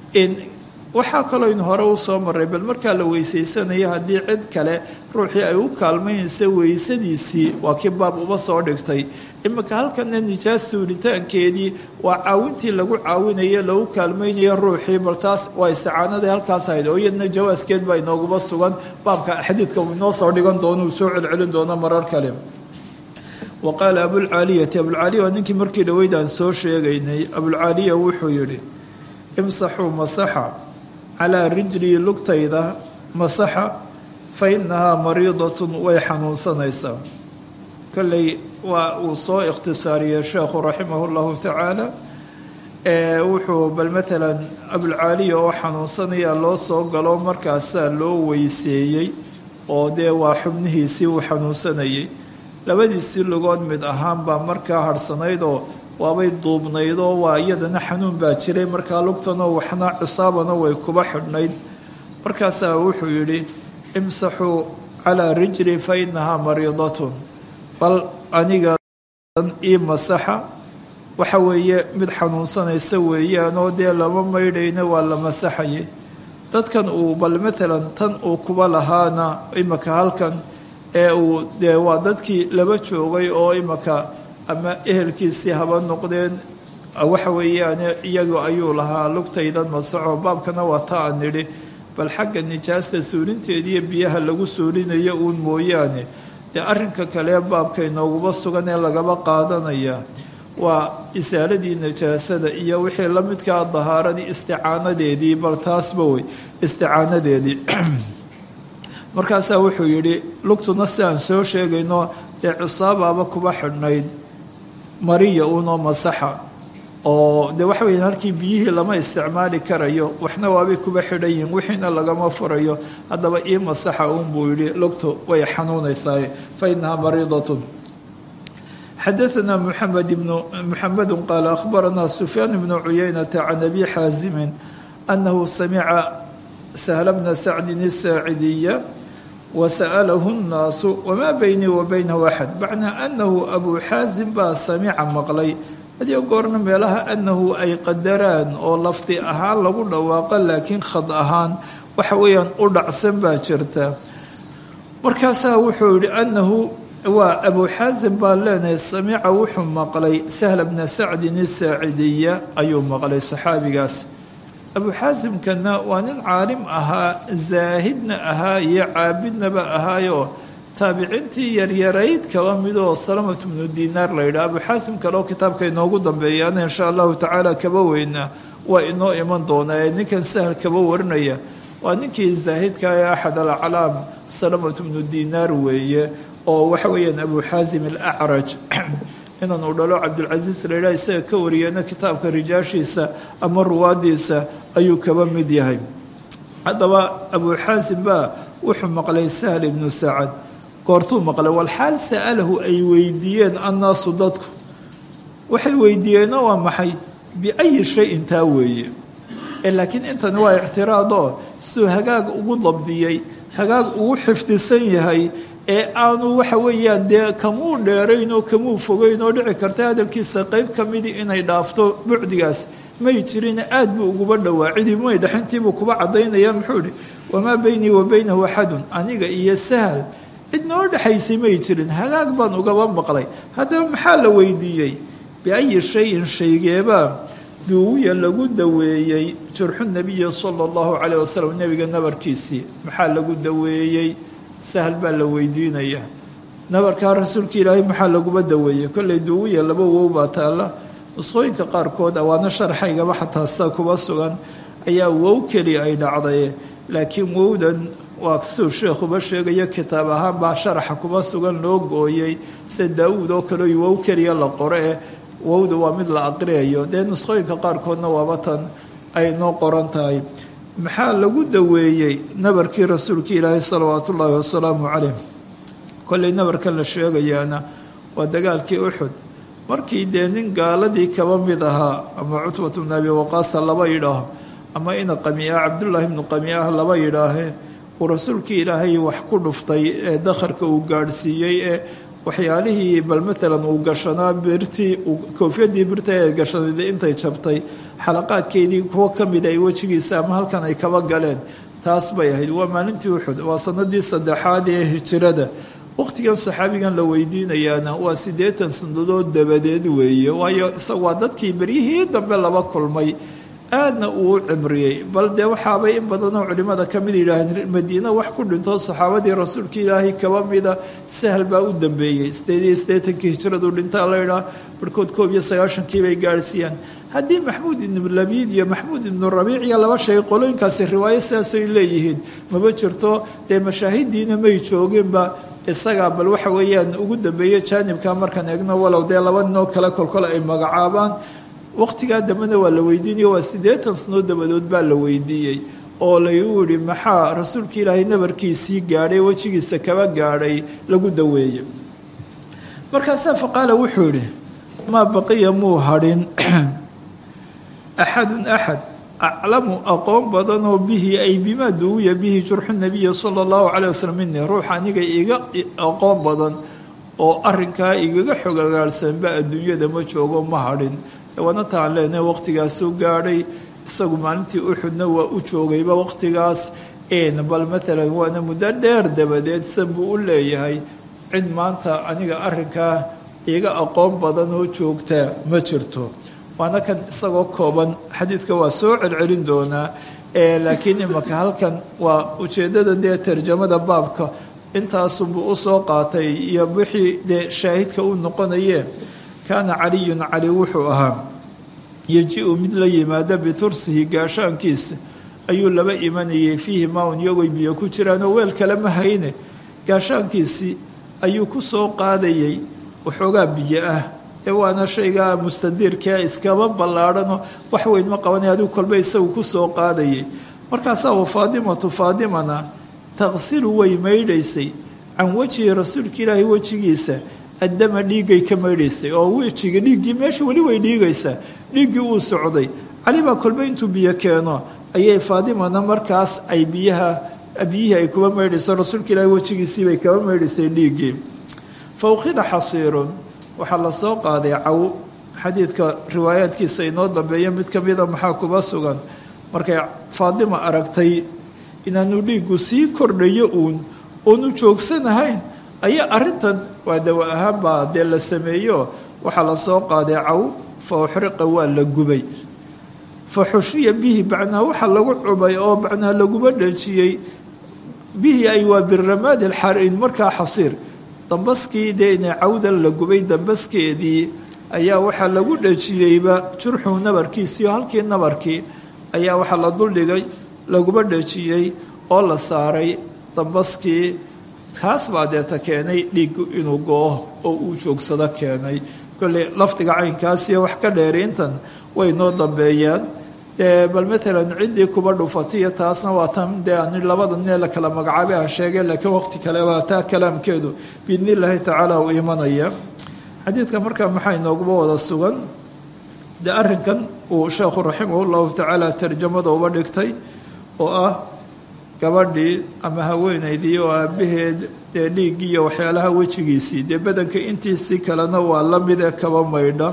waxaa kaloo in hore u soo maray bal markaa la weysaysanaya haddii cid kale ruuxii ay u kaalmaynaysa weysadiisii waa kii baab uba soo dhigtay iminka halkana nijaas suuritaankeedii waa caawintii lagu caawinaye lagu kaalmaynayo ruuxii bal taas waa isticaanadii halkaas ahayd oo iyadna jawaaskeed baa inooguba sugan baabka xadiidka uu inoo soo dhigan doono uu soo celcelin doono marar kale wa qaala abulcaaliyati abulcaaliya waa ninkii markii dhaweyd aan soo sheegaynay abulcaaliya wuxuu yidhi imsaxuu masaxa calaa rijlii lugtayda masaxa fa innahaa mariidatun way xanuunsanaysaa kolley waa uu soo ikhtisaariyey sheekhu raximahu llahu tacaala wuxuu bal maalan abulcaaliya oo xanuunsanaya loo soo galo markaasaa loo weyseeyey oo dee waa xubnihiisii uu xanuunsanayay labadiisii lugood mid ahaan baa markaa harhsanaydoo waabay duubnaydoo waa iyadana xanuun baa jiray markaa lugtanoo waxna cisaabana way kuba xidhnayd markaasaa wuxuu yidhi imsaxuu calaa rijli fa innahaa mariidatun bal aniga ii masaxa waxa weeye mid xanuunsanaysa weeyaanoo dee lama maydhayna waa la masaxayay dadkan uu bal maalan tan uu kuba lahaana imaka halkan ee uu dee waa dadkii laba joogay oo imaka ama ehelkiisii haba noqdeen waxa weeyaan iyagu ayuu lahaa lugtaydan masaxo baabkana waa ta aan nidhi bal xagga nijaasta suulinteediiyo biyaha lagu suulinayo uun mooyaane dee arrinka kale baabka inooguma sugan ee lagaba qaadanaya waa isaaladii najaasada iyo wixii la midkaa dahaaradii isticaanadeedii bal taasba wey isticaanadeedii markaasaa wuxuu yidhi lugtuna si aan soo sheegayno dee cusaabaaba kuba xidhnayd mariya uunoo masaxa oo de waxa weya halkii biyihii lama isticmaali karayo waxna waabay kuba xidhan yihiin wixiina lagama furayo haddaba ii masaxa uun buu yidhi lugtu way xanuunaysaa fa inahaa mariidatun xadaثna mحamed bn mxamedu qaala akhbarana sufyaan bnu cuyaynata can abi xaasimin anahu samica sahla bna sacdin الsaacidiya wasa'alahu الnaasu wma beynii wa baynahu axad macnaa anahu abu xaasim baa samica maqlay hadiyo goorna meelaha anahu ay qadaraan oo lafdi ahaan lagu dhawaaqo laakiin khad ahaan waxa weeyaan u dhacsan baa jirta markaasaa wuxuu yihi anahu waa abu xaasim baan leenahay samica wuxuu maqlay sahla bna sacdin isaacidiya ayuu maqlay saxaabigaas abu xaasimkana waa nin caalim ahaa zaahidna ahaa iyo caabidnaba ahaayoo taabiciintii yaryarayd kaba midoo salamatu bnu dinaar la yidhaha abu xaasim kale oo kitaabka inoogu dambeeyaana insha allahu tacaala kaba weynaa waa inoo iman doonaa ee ninkan sahal kaba warinaya waa ninkii zaahidka ee axad alaclaam salamatu bnu dinaar weeye oo waxa weeyaan abu xaasim alacraj inan uu dhalo cabdulcasiis la yidhaha isaga ka wariyana kitaabka rijaashiisa ama ruwaadiisa ayuu kaba mid yahay haddaba abu xaasim baa wuxuu maqlay sahl ibnu sacad goortuu maqlay walxaal sa'alahu ay weydiiyeen annaasu dadku waxay weydiiyeenna waa maxay biayi shayin taa weeye laakiin intani waa ictiraadoo siduu hagaag ugu dabdiyey hagaag ugu xifdisan yahay ee aanu waxa weeyaan dee kamuu dheerayn oo kamuu fogeyn oo dhici karta hadalkiisa qeyb ka midii inay dhaafto bucdigaas may jirin aad buu uguba dhowaa cidii may dhexintiibuu kuba caddaynaya muxuu ihi wamaa beynii wa beynahu axadun aniga iyo sahal cid noo dhexaysay may jirin hagaag baan ugaba maqlay haddaba maxaa la weydiiyey biayi shayin shaygeebaa duuwiya lagu daweeyey jurxu nabiyi sala allahu caleyh wasalam nebiga nabarkiisii maxaa lagu daweeyey sahal baa la weydiinaya nabarkaa rasuulka ilaahay maxaa laguba daweeyey kollay duuwiya laba wow baa taalla nusqooyinka qaarkood awaana sharaxaygaba xataa sa kuba sugan ayaa wow keliya ay dhacday laakiin wowdan waa siduu sheekhuba sheegayo kitaab ahaan baa sharaxa kuba sugan loo gooyey sida daawuud oo kale wow keliya la qoro eh wowda waa mid la aqriyayo dee nusqooyinka qaarkoodna waaba tan ay noo qoran tahay maxaa lagu daweeyey nabarkii rasuulka ilaahay salawaatu ullaahi wasalaamu caleyh kollay nabarkan la sheegayaana waa dagaalkii uxud markii dee nin gaaladii kaba mid ahaa ama cutbatu bnu abi waqaasa laba yidhaaho ama ina qamiiah cabdullaahi bnu qamiiah laba yidhaahe uu rasuulkii ilaahay wax ku dhuftay ee dakharka uu gaadhsiiyey ee waxyaalihii bal maalan uu gashanaa birtii koofyadii birta ee gashanayd intay jabtay xalaqaadkeedii kuwo ka mida ay wejigiisa ama halkan ay kaba galeen taas bay ahayd waa maalintii uxud waa sanadii saddexaad ee hijirada waqtigan saxaabigan la weydiinayaana waa siddeetan sannadood dabadeed weeye waayo isaga waa dadkii beryihii dambe laba kulmay aadna uu u cimriyey bal dee waxaabay in badanoo culimmada ka mid yidhaaheen madiina wax ku dhinto saxaabadii rasuulka ilaahay kaba mida sahal baa u dambeeyey sideed iyo siddeetankii hijradu dhintaa la ydhaah barhkood koob iyo sagaashankii bay gaadhsiiyaan haddii maxmuud ibnu labiid iyo maxmuud ibnu rabiic iyo laba shay qolooyinkaasi riwaayo sidaasoy leeyihiin maba jirto dee mashaahidiina may jooginba isagaa bal waxa weeyaan ugu dambeeye jaanibka markaan eegno walow dee laba ninoo kale kolkole ay magacaabaan waqtigaa dambena waa la weydiinaya waa siddeetan sanoo dabadood baa la weydiiyey oo lagu yihi maxaa rasuulka ilaahay nabarkiisii gaadhay wejigiisa kaba gaadhay lagu daweeyey markaasaa faqaala wuxuu yihi maa baqiya muu hadhin axadun axad aclamu aqoon badanoo bihi ay bimaa duwiya bihi jurxu nabiyi sala allahu calay wasalam minii ruux aniga iga aqoon badan oo arinkaa igaga xogagaalsanba adduunyada ma joogo ma hadhin waana taan leenahay waqtigaasuu gaadhay isagu maalintii uxudna waa u joogayba waqtigaas bal maalan waana muddo dheer dabadeed san buu u leeyahay cid maanta aniga arinkaa iga aqoon badan oo joogta ma jirto waana kan isagoo kooban xadiidka waa soo celcelin doonaa laakiin imaka halkan waa ujeeddada dee tarjamada baabka intaasunbuu usoo qaatay iyo wixii dee shaahidka u noqonaye kaana caliyun cali wuxuu ahaa yeji-u mid la yimaada bitursihi gaashaankiisa ayuu laba imanayay fiihi maaun iyagoy biyo ku jiraanoo weel kale ma hayne gaashaankiisii ayuu ku soo qaadayay waxoogaa biyo ah ee waana shaygaa mustadiirkaa iskaba ballaadhanoo wax weyn ma qabanay adigu kolba isagu ku soo qaadayay markaasaa u faadimatu faadimana taqsilu way maydhaysay can wejihi rasuulka ilaahi wejigiisa addama dhiiggay ka maydhaysay oo wejiga dhiiggii meesha weli way dhiigaysaa dhiiggii uu socday cali baa kolba intuu biyo keeno ayay faadimana markaas ay biyaha biyihii ay kuba maydhayso rasuulka ilaahi wejigiisiibay kaba maydhaysay dhiiggii fa ukhida xasiirun waxaa la soo qaaday caw xadiidka riwaayaadkiisa inoo dambeeya mid ka mida maxaa kuba sugan markay faadima aragtay inaanu dhiiggu sii kordhayo uun oonu joogsanahayn ayaa arrintan waa dawa ahaan baa dee la sameeyo waxaa la soo qaaday caw fa uxriqa waa la gubay fa xushiya bihi bacnaa waxa lagu cubay oo bacnaa laguba dhejiyey bihi ay waa biramaadi alxarin markaa xasiir dambaskii dee ina cawdan la gubay dambaskeedii ayaa waxaa lagu dhejiyeyba jurxuu nabarkiisiio halkii nabarkii ayaa waxaa la duldhigay laguba dhejiyey oo la saaray dambaskii kaas baa deeta keenay dhiiggu inuu go-o oo uu joogsado keenay kolley lafdiga caynkaasiyo wax ka dheeriintan way noo dambeeyaan bal maalan ciddii kuba dhufatiyo taasna waa tan dee ani labada nee la kala magacaabay aan sheegay laakiin waqti kale waa taa kalaamkeedu biidni illaahi tacaala uu imanaya xadiidka markaa maxaa inooguba wada sugan dee arrinkan uu sheekhu raximah llahu tacaala tarjamada uba dhigtay oo ah gabadhii ama haweenaydii oo aabaheed dee dhiiggii iyo waxyaalaha wejigiisii dee badanka intiisii kalena waa la mid ee kaba maydha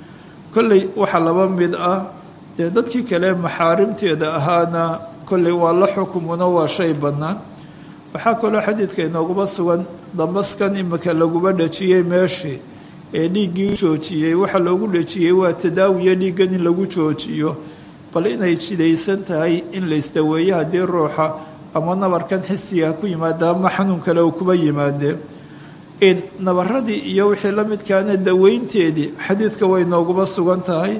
kolley waxaa laba mid ah dee dadkii kale maxaarimteeda ahaana kolley waa la xukumuna waa shay bannaan waxaa kaloo xadiidka inooguba sugan dambaskan imika laguba dhejiyey meeshii ee dhiiggii joojiyey waxa loogu dhejiyey waa tadaawiya dhiiggan in lagu joojiyo bal inay jidaysan tahay in la isdaweeyo haddii ruuxa ama nabarkan xisiga ku yimaada ama xanuun kale uu kuba yimaadee in nabaradii iyo wixii la midkaana daweynteedii xadiidka way nooguba sugan tahay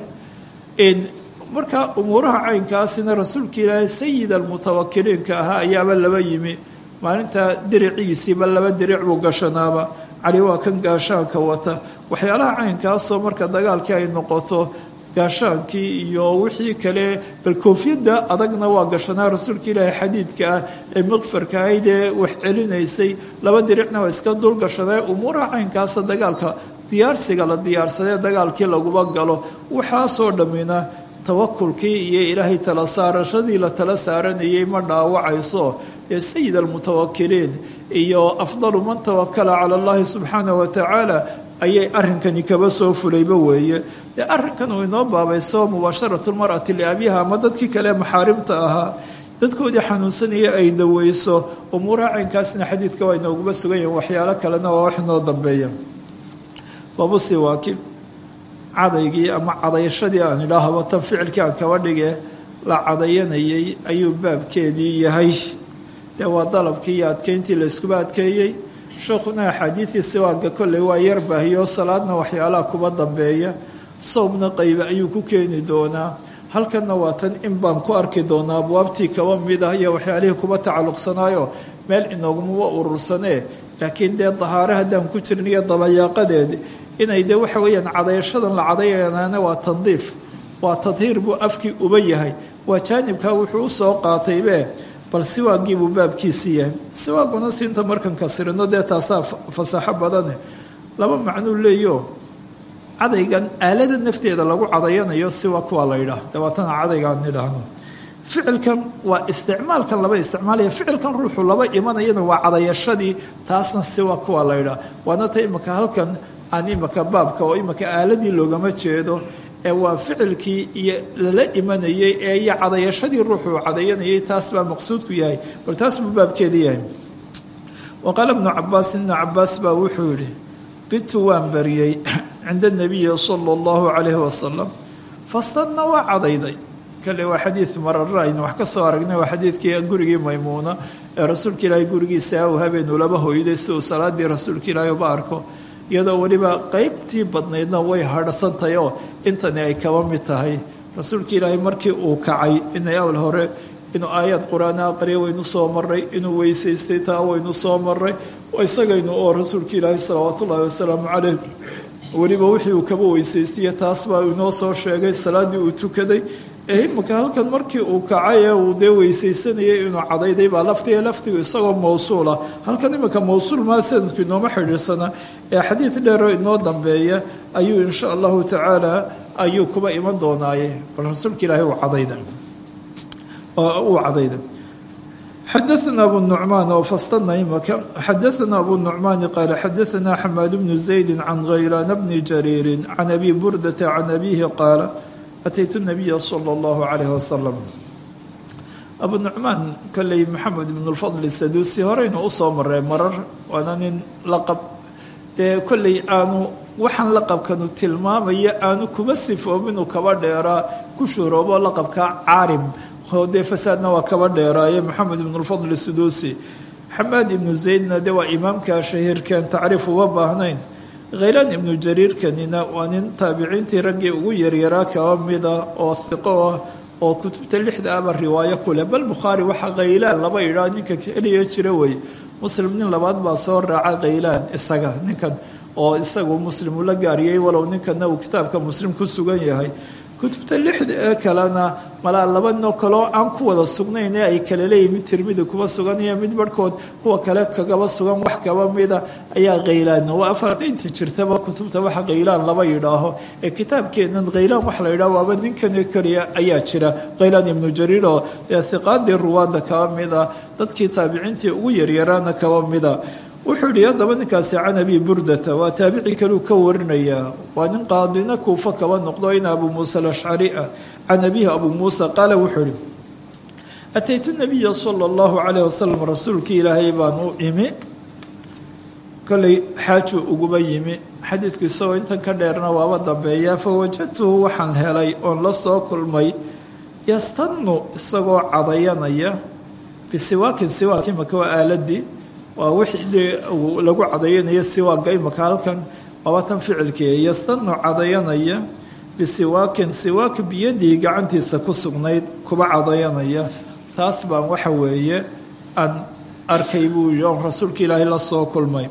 in markaa umuuraha caynkaasina rasuulka ilaahay sayid almutawakiliinka ahaa ayaaba laba yimi maalintaa diricigiisiiba laba diric buu gashanaaba cali waa kan gaashaanka wata waxyaalaha caynkaasoo marka dagaalkii ay noqoto gaashaankii iyo wixii kale bal koofiyadda adagna waa gashanaa rasuulka ilaahay xadiidka ah ee miqfarka ahayd ee wax celinaysay laba diricna waa iska dul gashanaa umuuraha caynkaasa dagaalka diyaarsiga la diyaarsadee dagaalkii laguba galo waxaasoo dhammina tawakulkii iyo ilaahay tala saarashadii la tala saaranayay ma dhaawacayso ee sayid almutawakiliin iyo afdalu man tawakala cala allahi subxaanah wa tacaala ayay arrinkani kaba soo fulayba weeye dee arrinkan uu inoo baabayso mubaasharatu lmar'ati liabiha ama dadkii kale maxaarimta ahaa dadkoodii xanuunsanaya ay daweyso umuuraha caynkaasna xadiidka waa inooguba sugan yahin waxyaalo kalena waa wax inoo dambeeya babusi waaki cadaygii ama cadayashadii aan idhaahaba tan ficilkii aan kaba dhige la cadayanayay ayuu baabkeedii yahay dee waa dalabkii iyo adkeyntii la iskuba adkeeyey sheekhuna axaadiidii siwaaga kolley waa yar baahiyo salaadna waxyaalaha kuba dambeeya sawmna qaybe ayuu ku keeni doonaa halkanna waa tan in baan ku arki doonaa abwaabtii kaba mid ah iyo waxyaalihii kuba tacalluqsanaayo meel inoogumaba urursanee laakiin dee dahaare haddaan ku jirin iyo dabayaaqadeed inay dee waxa weeyaan cadayashadan la cadayanaana waa tandiif waa tadhiir buu afkii uba yahay waa jaanibkaa wuxuu usoo qaataybe bal siwaagii buu baabkiisii yahay siwaaguna siinta markan kasirino dee taasaa fasaaxo badane laba macnuu leeyo cadaygan aalada nafteeda lagu cadayanayo siwak waa la yidhaah dabaatana cadaygaan idhaahno ficilkan waa isticmaalkan laba isticmaalaya ficilkan ruuxu laba imanayana waa cadayashadii taasna siwak waa la yidhaah waana ta imika halkan aan imika baabka oo imika aaladii loogama jeedo ee waa ficilkii iyo lala imanayay ee iyo cadayashadii ruuxuu cadayanayay taas baa maqsuudku yahay bal taas buu baabkeeda yahay wa qaala ibnu cabaas ibnu cabaas baa wuxuu yihi bitu waan bariyey cinda nabiyi sala allahu calayhi wasalam fastanna waa cadayday kale waa xadiid marara aynu wax ka soo aragnay waa xadiidkii gurigii maymuuna ee rasuulka ilaahay gurigiisa uu habeenuu laba hoyday si uu salaadii rasuulka ilaahay uba arko iyadoo weliba qeybtii badnaydna way hadhsantahay oo intani ay kaba mid tahay rasuulka ilaahay markii uu kacay inay awl hore inuu aayad qur-aan aqriya waynu soo maray inuu weysaystay taa waynu soo maray isagaynu oo rasuulka ilaahay salawaatu ullaahi wasalaamu caleyh weliba wixii uu kaba weysaystiye taas baa inoo soo sheegay salaaddii uu tukaday ee imika halkan markii uu kacay ee uu dee weysaysanayay inuu cadayday baa laftiga laftigu isagoo mawsuula halkan imika mawsuul maa sanadku inooma xidhiirsana ee xadiid dheero inoo dambeeya ayuu insha allahu tacaala ayuu kuba iman doonaaye bal rasuulka ilaahay uu cadayda uu cadayda xadaثna abu النucmaan oo fastana imaka xadaثna abu النucmaani qaala xadaثna xamaad bnu زaydi can haylaan bni jariiri can abi burdata can abihi qaala ataytu الnabiya slى اllahu عalayh wasalam abu nucmaan kolley maxamed ibn اlfadl saduusi horeynu usoo maray marar waana nin laqab dee kolley aanu waxaan laqabkanu tilmaamaya aanu kuma sifoominuu kaba dheeraa ku shuuroobo laqabka caarim oo dee fasaadna waa kaba dheeraaye maxamed ibn lfadl suduusi xamaad ibnu zaydna de waa imaamka shahiirkan tacriif uga baahnayn khaylaan ibnu jariirkanina waa nin taabiciintii raggii ugu yaryaraa kaba mida oo hiqo ah oo kutubta lixda aba riwaayo kuleh bal bukhaari waxaa khaylaan laba idhaa ninka keliya jira wey muslim nin labaad baa soo raaca khaylaan isaga ninkan oo isagu muslim ula gaariyey walow ninkana uu kitaabka muslim ku sugan yahay kutubta lixda ee kalena malaa laba noo kaloo aan ku wada sugnayn ee ay kala leeyihin mid tirmidi kuba sugan iyo mid barhkood kuwa kale kagaba sugan wax kaba mida ayaa khaylaan waa afartaynta jirtaba kutubta waxa khaylaan laba yidhaaho ee kitaabkeenan khaylaan wax la yidhaho waaba ninkan keliya ayaa jira khaylaan ibnu jariir oo dee hiqaadii ruwaadda kaba mida dadkii taabiciintii ugu yaryaraana kaba mida wuxuu yihi haddaba ninkaasi can abi burdata waa taabici kaleu ka warinayaa waa nin qaadina kuufa kaba noqdo in abu muusa alashcari ah can abihi abu muusa qaala wuxuu ihi ataytu nabiya sala allahu calayh wasalam rasuulkii ilaahay baan u imi kolley xaajuu uguba yimi xadiidku isagoo intan ka dheerna waaba dambeeyaa fa wajadtuhu waxaan helay oon la soo kulmay yastanu isagoo cadayanaya bisiwaakin siwaak imaka waa aaladii waa wixii dee lagu cadayanayo siwaaga imaka halkan waaba tan ficilkii yastanu cadayanaya bisiwaakin siwaak biyadii gacantiisa ku sugnayd kuba cadayanaya taas baan waxa weeye aan arkay buu yihi oon rasuulka ilaahay la soo kulmay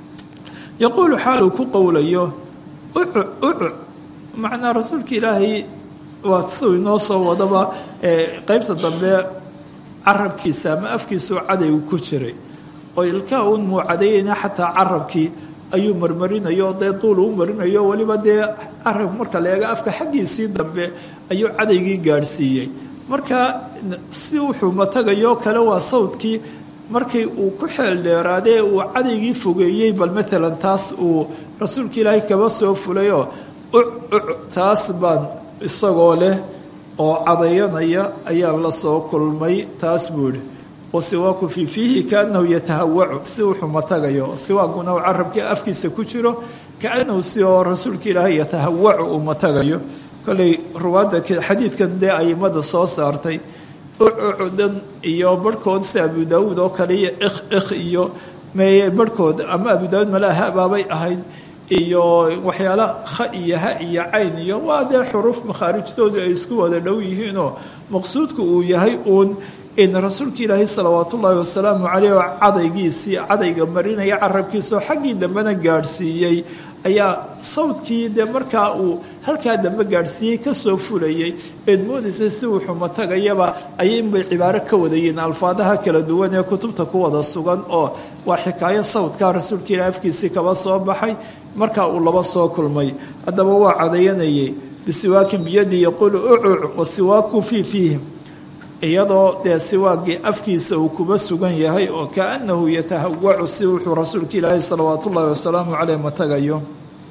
yaquulu xaal uu ku qowlayo ucu ucu macnaa rasuulka ilaahay waa siduu inoo soo wadaba qeybta dambe carabkiisa ama afkiisao cadaygu ku jiray oo ilkaa uun muu cadayayna xataa carabkii ayuu marmarinayo dee duul u marinayo weliba dee carab marka la eego afka xaggiisii dambe ayuu cadaygii gaadhsiiyey marka si wuxuu matagayo kale waa sawdkii markii uu ku xeel dheeraadee uu cadaygii fogeeyey bal maalan taas uu rasuulka ilaahay kaba soo fulayoo uc uc taas baan isagoo leh oo cadayanaya ayaan la soo kulmay taas buu ihi wasiwaaku fii fiihi kaanahu yatahawacu si wuxuu matagayo siwaaguna uu carabkii afkiisa ku jiro kaanahu si oo rasuulka ilaahay yatahawacu uu matagayo kolley ruwaadda xadiidkan dee aimada soo saartay ucudan iyo barhkood si abu daawuud oo kale iyo ikh ikh iyo meye barhkood ama abu daawuud malaha baabay ahayd iyo waxyaala kha iyo ha iyo cayn iyo waa dee xuruuf makhaarijtoodu ay isku wada dhow yihiinoo maqsuudku uu yahay uun in rasuulka ilaahay salawaat ullaahi wasalaamu caleyh oo cadaygiisii cadayga marinaya carabkiisaoo xaggii dambena gaadhsiiyey ayaa sawdkii dee markaa uu halkaa dambe gaadhsiiyey kasoo fulayay eed moodaysay si wuxuu matagayaba ayinbay cibaaro ka wadayiin alfaadaha kala duwan ee kutubta ku wada sugan oo waa xikaayo sawdkaa rasuulka ilahay afkiisii kaba soo baxay markaa uu laba soo kulmay haddaba waa cadayanayay bisiwaakin biyadii yaquulu ucuc wasiwaaku fii fiihim iyadoo dee siwaagii afkiisa uu kuba sugan yahay oo kaanahu yatahawacu si wuxuu rasuulka ilaahay salawaat ullaahi wasalaamu caleyh matagayo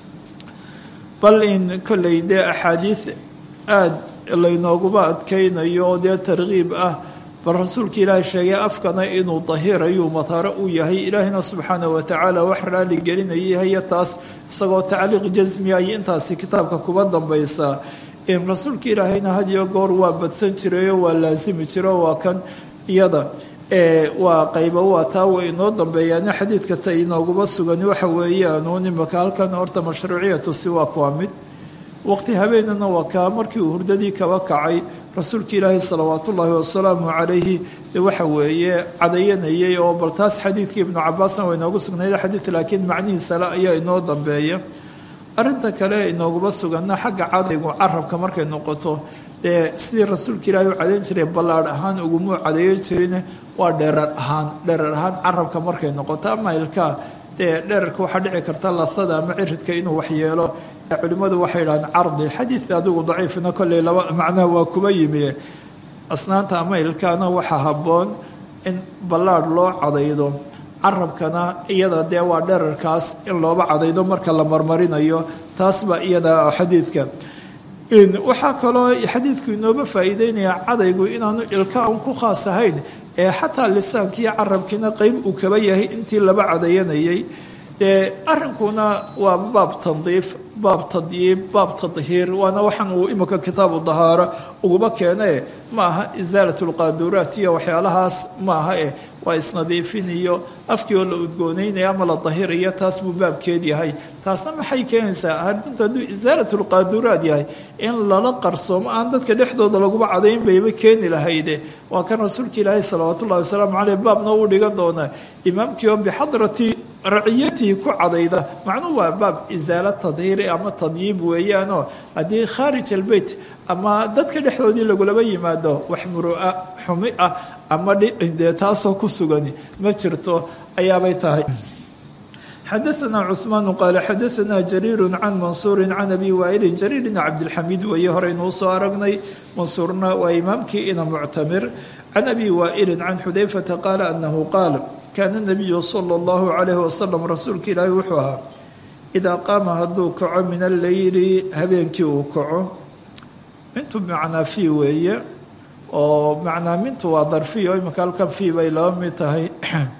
bal in kolley dee axaadiid aada laynooguba adkaynayo oo dee tarkiib ah bal rasuulka ilaahay sheegay afkana inuu dahirayu mataro u yahay ilaahina subxaanah watacaala wax raali gelinaya hayo taas isagoo tacliiq jasmi ay intaasi kitaabka kuba dambaysaa rasuulka ilaahayna had iyo goor waa badsan jirayoo waa laasimi jiro waa kan iyada waa qayba waa taa way inoo dambeeyaane xadiidka ta inooguma sugan waxa weeyaan imaka halkan horta mashruuciyatu siwaak waa mid waqti habeenana waa kaa markii uu hurdadii kaba kacay rasuulka ilaahi salawaatu ullaahi wasalaamu calayhi de waxa weeye cadayanayay oo bal taas xadiidkii ibnu cabaasna waa inoogu sugnayd xadiid laakiin macnihiisale ayaa inoo dambeeya arinta kale inooguma suganna xagga cadaygu carabka markay noqoto dee sidii rasuulka ilaahi u cadayn jiray ballaadh ahaan ugumuu cadayan jirin waa dheerar ahaan dheerar ahaan carabka markay noqoto ama ilkaa dee dherarka waxaa dhici karta lasada ama ciridka inuu waxyeelo culimmadu waxay idhahdeen cardi xadiidka adigu daciifina kolley laba macnaha waa kuba yimi asnaanta ama ilkaana waxaa habboon in ballaadh loo cadaydo carabkana iyada dee waa dherarkaas in looba cadaydo marka la marmarinayo taas baa iyada xadiidka waxaa kaloo xadiidku inooba faa'iideynaya cadaygu inaanu ilka un ku khaas ahayn ee xataa lisaankiiyo carabkiina qeyb uu kaba yahay intii laba cadayanayay dee arrinkuna waa baab tandiif baab tadyiib baab tadhiir waana waxaan uu imika kitaabu dahaaro uguba keene ma aha isaalat lqaaduraat iyo waxyaalahaas ma aha eh waa isnadiifin iyo afkii oo la udgooneynaya ama la dahirayo taas buu baabkeed yahay taasna maxay keenaysaa hardunta hadduu isaalat lqaaduraat yahay in lala qarsoomo aan dadka dhexdooda laguba cadayn bayba keeni lahayde waa kan rasuulka ilaahi salawaat ullahi wasalaamu caleyh baabna uu dhigan doonaa imaamkii oo bixadrati raciyatihi ku cadayda macnuhu waa baab isaala tadhiiri ama tadyiib weeyaanoo haddii khaarij albeyt ama dadka dhexdoodii lagulaba yimaado wax murua xumi ah ama dee taasoo ku sugani ma jirto ayaabay tahay xadaثna cثmaan qaala xadaثna jariir can mansuuri can abi waailin jariir bn cabdilxamiid weeye horeynuu soo aragnay mansuurna waa imaamkii ina muctamir can abi waailin can xudayfata qaala anahu qaal kaana nabiyu sala allahu calayhi wasalam rasuulka ilaahi wuxuu ahaa idaa qaama hadduu kaco min alleyli habeenkii uu kaco mintu macnaa fii weeye oo macnaa mintu waa darfiyo iminka halkan fii bay laba mid tahay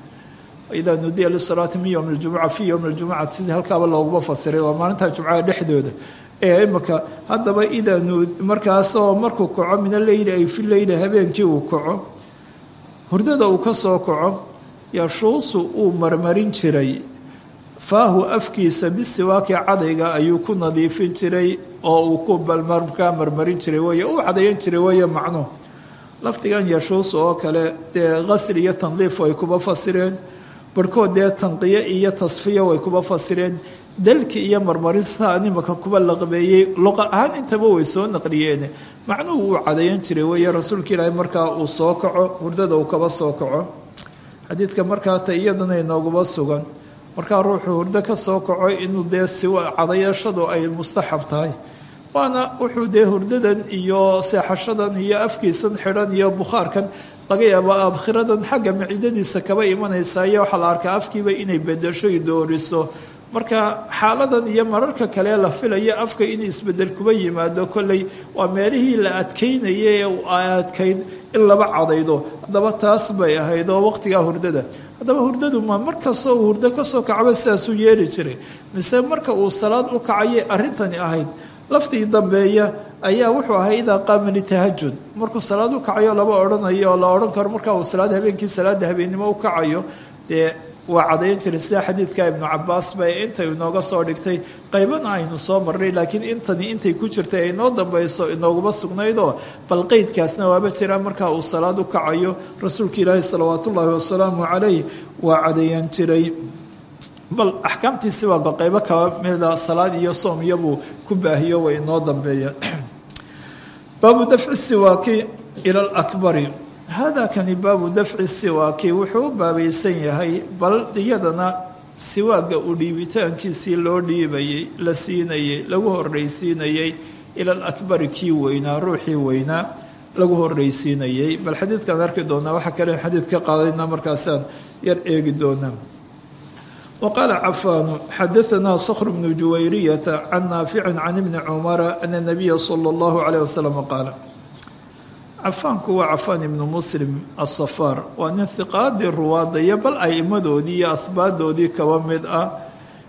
idaa nudiya lisalaati min yowmi ljumuca fii yowmi ljumucati sidii halkaaba looguma fasiray waa maalinta jumcaha dhexdooda ee imika haddaba idaa markaasoo markuu kaco min alleyli ay fi leyli habeenkii uu kaco hurdada uu ka soo kaco yashuusu uu marmarin jiray faahu afkiisa bisiwaaki cadayga ayuu ku nadiifin jiray oo uu ku balmarkaa marmarin jiray wey uu cadayan jiray weeye macnuhu lafdigan yashuusu oo kale dee qasl iyo tandiif way kuba fasireen barhkood dee tanqiyo iyo tasfiya way kuba fasireen dalki iyo marmarin saa nimaka kuba laqbeeyey luqa ahaan intaba way soo naqliyeen macnuhu uu cadayan jiray weeye rasuulka ilaahi markaa uu soo kaco hurdada uu kaba soo kaco xadiidka markaa ta iyadana inooguma sugan markaa ruuxuu hurdo ka soo kaco inuu dee siwa cadayashadu ay mustaxab tahay waana wuxuu dee hurdadan iyo seexashadan iyo afkiisan xidhan iyo bukhaarkan laga yaabo abkhiradan xagga maciidadiisa kaba imanaysa iyo waxaa la arkaa afkiiba inay bedesho i dooriso marka xaaladan iyo mararka kale la filayo afka in isbedel kuba yimaado kolley waa meelihii la adkaynaya ee adkayn in laba cadaydo haddaba taas bay ahayd oo waqtigaa hurdada haddaba hurdadu ma markastoo uu hurdo kasoo kacba sidaasuu yeeli jiray mise marka uu salaad u kacayay arrintani ahayd laftii dambeeya ayaa wuxuu ahay idaa qaama litahajud markuu salaad u kacayo laba odhanayo oo la odhan karo marka uu salaad habeenkii salaada habeennimo u kacayo dee waa cadayan jiray sida xadiidka ibnu cabaas bay intay inooga soo dhigtay qaybana aynu soo marnay laakiin intani intay ku jirtay ay inoo dambayso inooguma sugnaydoo bal qeydkaasna waaba jira markaa uu salaad u kacayo rasuulka ilaahi salawaat ullaahi wasalaamu calayh waa cadayan jiray bal axkaamtiisi waaba qaybo kaba mida salaad iyo soom iyobuu ku baahiyo way inoo dambeeyeen baabu dafci siwaaki ila lakbari hada kani baabu dafci siwaaki wuxuu u baabaysan yahay bal iyadana siwaaga u dhiibitaankiisii loo dhiibayey la siinayey lagu horreysiinayey ila alakbari kii weynaa ruuxii weynaa lagu horreysiinayey bal xadiidkaan arki doonaa waxaa kale xadiid ka qaadayna markaasaan yar eegi doonaa وqال cفاn xdثna صkر بن جuwayryة عن ناaفع عن بن cمر أن النبي صلى الله عليه وسلم qاaل cafaanku waa cafaan ibnu muslim asafaar waa nin hiqaadii ruwaadaya bal aimadoodii iyo ahbaadoodii kaba mid ah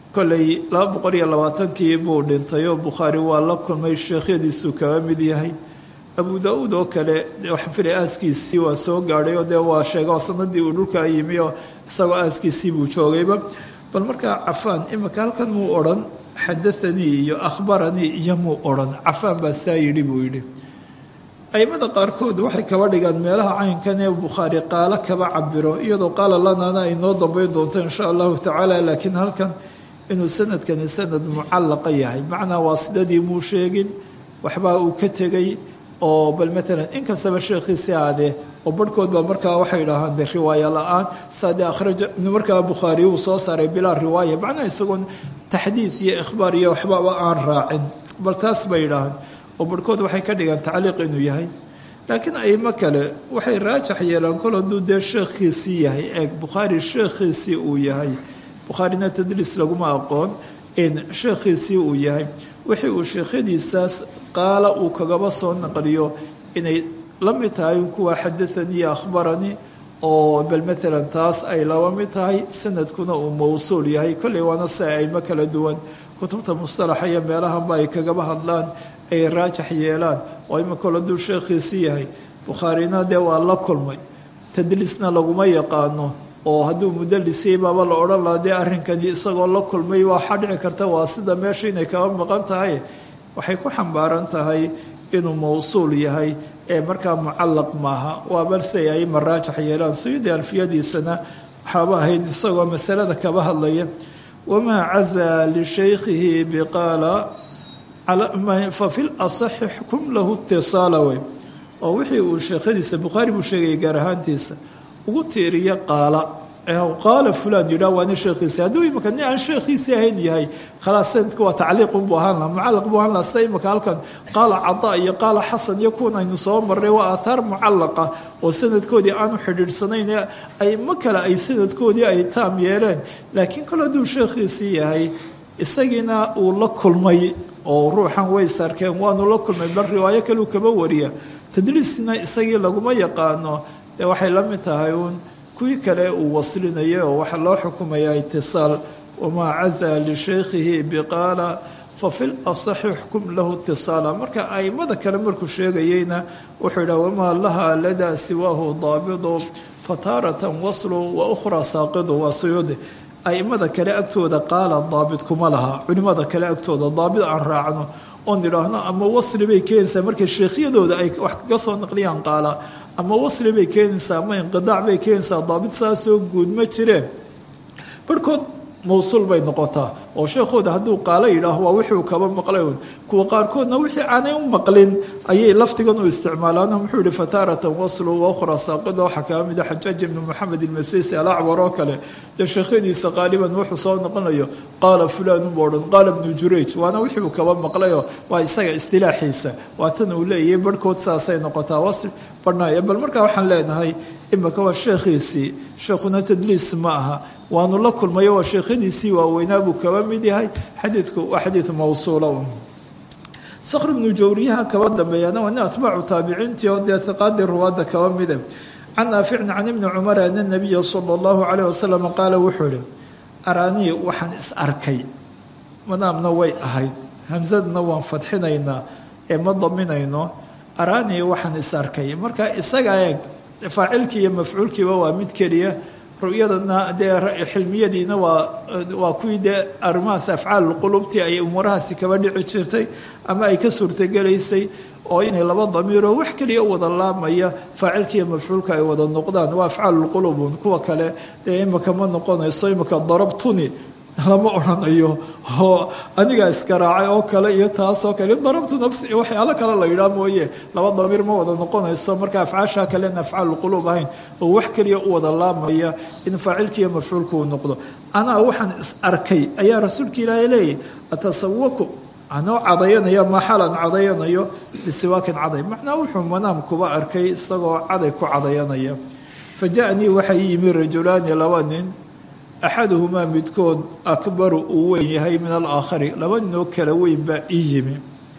kolley laba boqol iyo labaatankii buu dhintay oo bukhaari waa la kulmay sheekhyadiisuu kaga mid yahay abu da-uud oo kale waxaan filay aaskiisii waa soo gaadhay oo dee waa sheega oo sanadii uu dhulka yimi oo isagoo aaskiisii buu joogayba bal markaa cafaan imika halkan muu odhan xadathanii iyo akhbaranii iyo muu odhan cafaan baa saa yidhi buu yidhi aimada qaarkood waxay kaba dhigaan meelaha caynkan ee bukhaari qaalo kaba cabiro iyadoo qaala lanaana ay noo dambeyn doonto insha allahu tacaala laakiin halkan inuu sanadkani sanad mucallaqa yahay macnaa waa sidadii muu sheegin waxbaa uu ka tegay oo bal maalan inkastaba sheekhiisi aadee oo barhkood baa markaa waxay dhahaan de riwaaya la-aan saade akhraja markaa bukhaari uu soo saaray bilaa riwaaya macnaa isagoon taxdiid iyo ikhbaar iyo waxbaba aan raacin bal taas bay dhahaan oo barhkood waxay ka dhigaan tacliiq inuu yahay laakiin aimo kale waxay raajax yeelaan kol hadduu dee sheekhiisii yahay eeg bukhaari sheekhiisii uu yahay bukhaarina tadliis laguma aqoon in sheekhiisii uu yahay wixii uu sheekhadiisaas qaala uu kagaba soo naqliyo inay la mid tahay kuwa xadathanii akhbaranii oo bal maalan taas ay laba mid tahay sanadkuna uu mawsuul yahay kolley waana si aimo kala duwan kutubta mustalaxa iyo meelahanba ay kagaba hadlaan ay raajax yeelaan oo imikol hadduu sheekhiisii yahay bukhaarina dee waa la kulmay tadliisna laguma yaqaano oo hadduu mudalisiyay baaba la odhan lahaa dee arrinkani isagoo la kulmay waxaa dhici karta waa sida meesha inay kaba maqan tahay waxay ku xambaaran tahay inuu mawsuul yahay ee markaa mucallaq maaha waa balse ay maraajax yeelaan suyuudi alfiyadiisana waxaaba ahayd isagoo masalada kaba hadlaya wamaa cazaa lishaykhihi biqaala fafi lasaxi xkum lahu itisaala wey oo wixii uu sheekhadiisa bukhaari buu sheegayay gaar ahaantiisa ugu tiiriya qaala qaala fulan yidhah waana sheekhiisi hadduu imika nin aan sheekhiisii ahayn yahay khalaas sanadku waa tacliiqun buu ahaan laha mucallaq buu ahaan laha sida imika halkan qaala cadaa iyo qaala xasan iyo kuwan aynu soo marray waa aathaar mucallaqa oo sanadkoodii aanu xidhiidhsanayn aimo kale ay sanadkoodii ay taam yeeleen laakiin kale hadduu sheekhiisii yahay isagiina uu la kulmay oo ruuxan way sarkeen waanu la kulmay bal riwaayo kaleu kaba wariya tadliisna isagii laguma yaqaano dee waxay la mid tahay uun kuwii kale uu waslinaya oo waxaa loo xukumayaa itisaal wamaa cazaa lishaykhihi biqaala fafi lasaxi xkum lahu itisaala marka aimada kale markuu sheegayeyna wuxuu yidhaha wamaa laha ladaa siwaahu daabidu fataaratan waslu wa ukhraa saaqidu waa suyuudi aimada kale agtooda qaala daabit kuma laha culimada kale agtooda daabit aan raacno oon idhaahno ama wasli bay keenaysaa markay sheekhyadooda ay wax kaga soo naqliyaan qaala ama wasli bay keenaysaa ama inqidaac bay keenaysaa daabit saasoo guud ma jireen barhkood mawsuul bay noqotaa oo sheekhooda hadduu qaalo yidhaaho waa wixuu kaba maqlay un kuwa qaarkoodna wixii aanay u maqlin ayay lafdigan u isticmaalaan muxuu yihi fataaratan waslu wa ukhra saaqida waxaa kaga mida xajaaj ibnu moxamed ilmasisi alacwar oo kale dee sheekhadiisa qaaliban wuxuu soo noqonayo qaala fulaan u odhan qaala ibnu jurayj waana wixii uu kaba maqlayo waa isaga istilaaxiisa waa tan uu leeyahay barhkood saasay noqotaa wasl barhnaaya bal markaa waxaan leenahay imika waa sheekhiisii sheekhuna tadliis ma aha waanu la kulmayo waa sheekhadiisii waaweynaa buu kaba mid yahay xadiidku waa xadiid mawsuula un sakhr ibnu jawriyaha kaba dambeeyana waa nin atbaacu taabiciintii oo dee hiqaadii ruwaadda kaba mide can naaficin can ibni cumar ana nabiya sala allahu calayh wasalam qaala wuxuu ihi araanii waxaan is arkay madaamna way ahayd hamsadna waan fadxinaynaa ee ma daminayno araanii waxaan is arkay marka isaga eeg faacilkii iyo mafcuulkiiba waa mid keliya ru'yadana dee xilmiyadiina waa waa kuwii dee arrimahaas afcaal qulubtii ay umuurahaasi kaba dhici jirtay ama ay ka suurtagelaysay oo inay laba damiiroo wax keliya u wada laamaya faacilkiiyo mafcuulka ay wada noqdaan waa afcaalulqulubun kuwa kale dee imika ma noqonayso imika darabtuni lama odhanayo oo anigaa iskaraacay oo kale iyo taasoo kale darabtu nafsi waxyaalo kale la yidhaah mooye laba damiir ma wada noqonayso marka afcaashaa kalena afcaalulquluub ahayn oo wax keliya u wada laamaya in faacilkiiyo mafcuulku uu noqdo anaa waxaan is arkay ayaa rasuulka ilaahay leeyahy atasawaku anoo cadayanaya maxalan cadayanayo bisiwaakin caday macnaa wuxuu manaam kuba arkay isagoo caday ku cadayanaya fa ja-nii waxay yimi rajulaani laba nin axaduhumaa midkood akbaru uu weyn yahay min alaakhari laba ninoo kala weyn baa ii yimi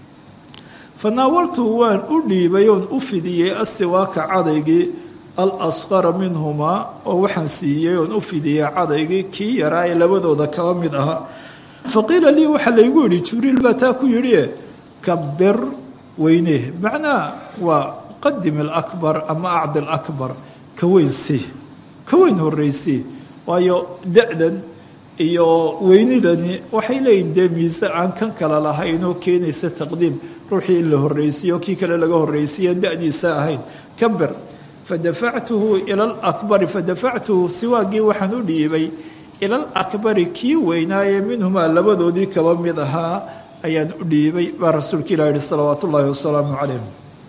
fa naawaltu waan u dhiibay oon u fidiyey asiwaaka cadaygii al asqara minhumaa oo waxaan siiyey oon u fidiyey cadaygii kii yaraa ee labadooda kaba mid ahaa faqiila lii waxaa laygu yidhi jibriil baa taa ku yidhi kabir weyne macnaha waa qadim alakbar ama acdi alakbar ka weyn si ka weyn horreysii waayo da-dan iyo weynidani waxay leeyihin dee miise aan kan kale lahayn oo keenaysa taqdiim ruuxii in la horreysiyo kii kale laga horreysiiyan da-diisa ahayn kabir fadafactuhu ila alakbari fadafactuhu siwaagii waxaan u dhiibay ila alakbari kii weynaaye minhumaa labadoodii kaba mid ahaa ayaan u dhiibay baa rasuulka ilah yihi salawaat ullaahi wasalaamu calayh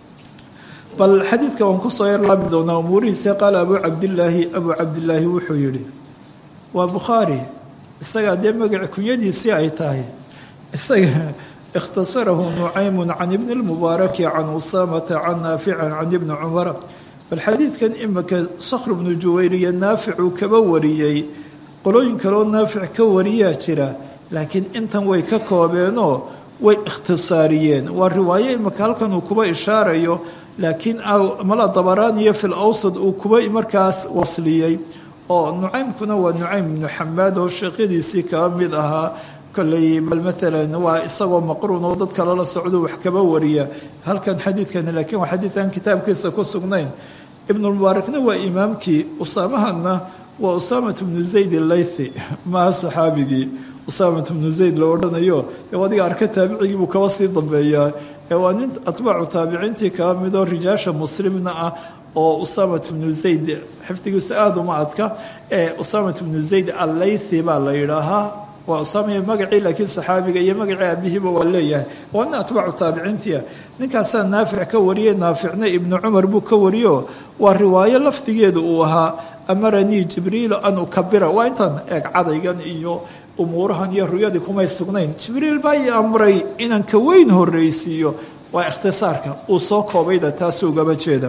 bal xadiidka waan kusoo yarlaabi doonaa umuurihiisa qaala abuu cabdillaahi abuu cabdillaahi wuxuu yidhi waa bukhaari isagaa dee magaci kunyadiisii ay tahay isaga ikhtasarahu nucaymun can ibni lmubaaraki can usaamata can naafican can ibni cumara bal xadiidkan imika sakhr bnu juwayriya naaficuu kaba wariyey qolooyin kaloo naafic ka wariyaa jira laakiin intan way ka koobeenoo way ikhtisaariyeen waa riwaayo imika halkan uu kuba ishaarayo laakiin mala dabaraaniyo fil awsad uu kuba markaas wasliyey oo nucaymkuna waa nucaym ibnu xamaad oo sheekyadiisii kaba mid ahaa kolley bal maalan waa isagoo maqruun oo dad kale la socdo wax kaba wariya halkan xadiidkani laakiin waa xadiidkan kitaabkiisa ku sugnayn ibnulmubaarakna waa imaamkii usaamahana waa usaamat bnu zayd allaythi maaha saxaabigii usaamat bnu zayd la odhanayo dee adiga arka taabicigii buu kaba sii dambeeyaa ee waa nin atbaacu taabiciintii kaba midoo rijaasha muslimna ah oo usaamat bnu zayd xifdigiisu aada uma adka ee usaamat bnu zayd allaythi baa la yidhaahaa waa usaamaya magacii laakiin saxaabiga iyo magacii aabihiiba waa leeyahay waa nin atbaacu taabiciintia ninkaasaa naafic ka wariyey naaficna ibnu cumar buu ka wariyo waa riwaayo lafdigeedu uu ahaa amaranii jibriilu an ukabira waa intaan eeg cadaygan iyo umuurahan iyo ruyadii kumay sugnayn jibriil baa ii amray inaan ka weyn horreysiiyo waa ikhtisaarka uu soo koobayda taasuu ugaba jeeda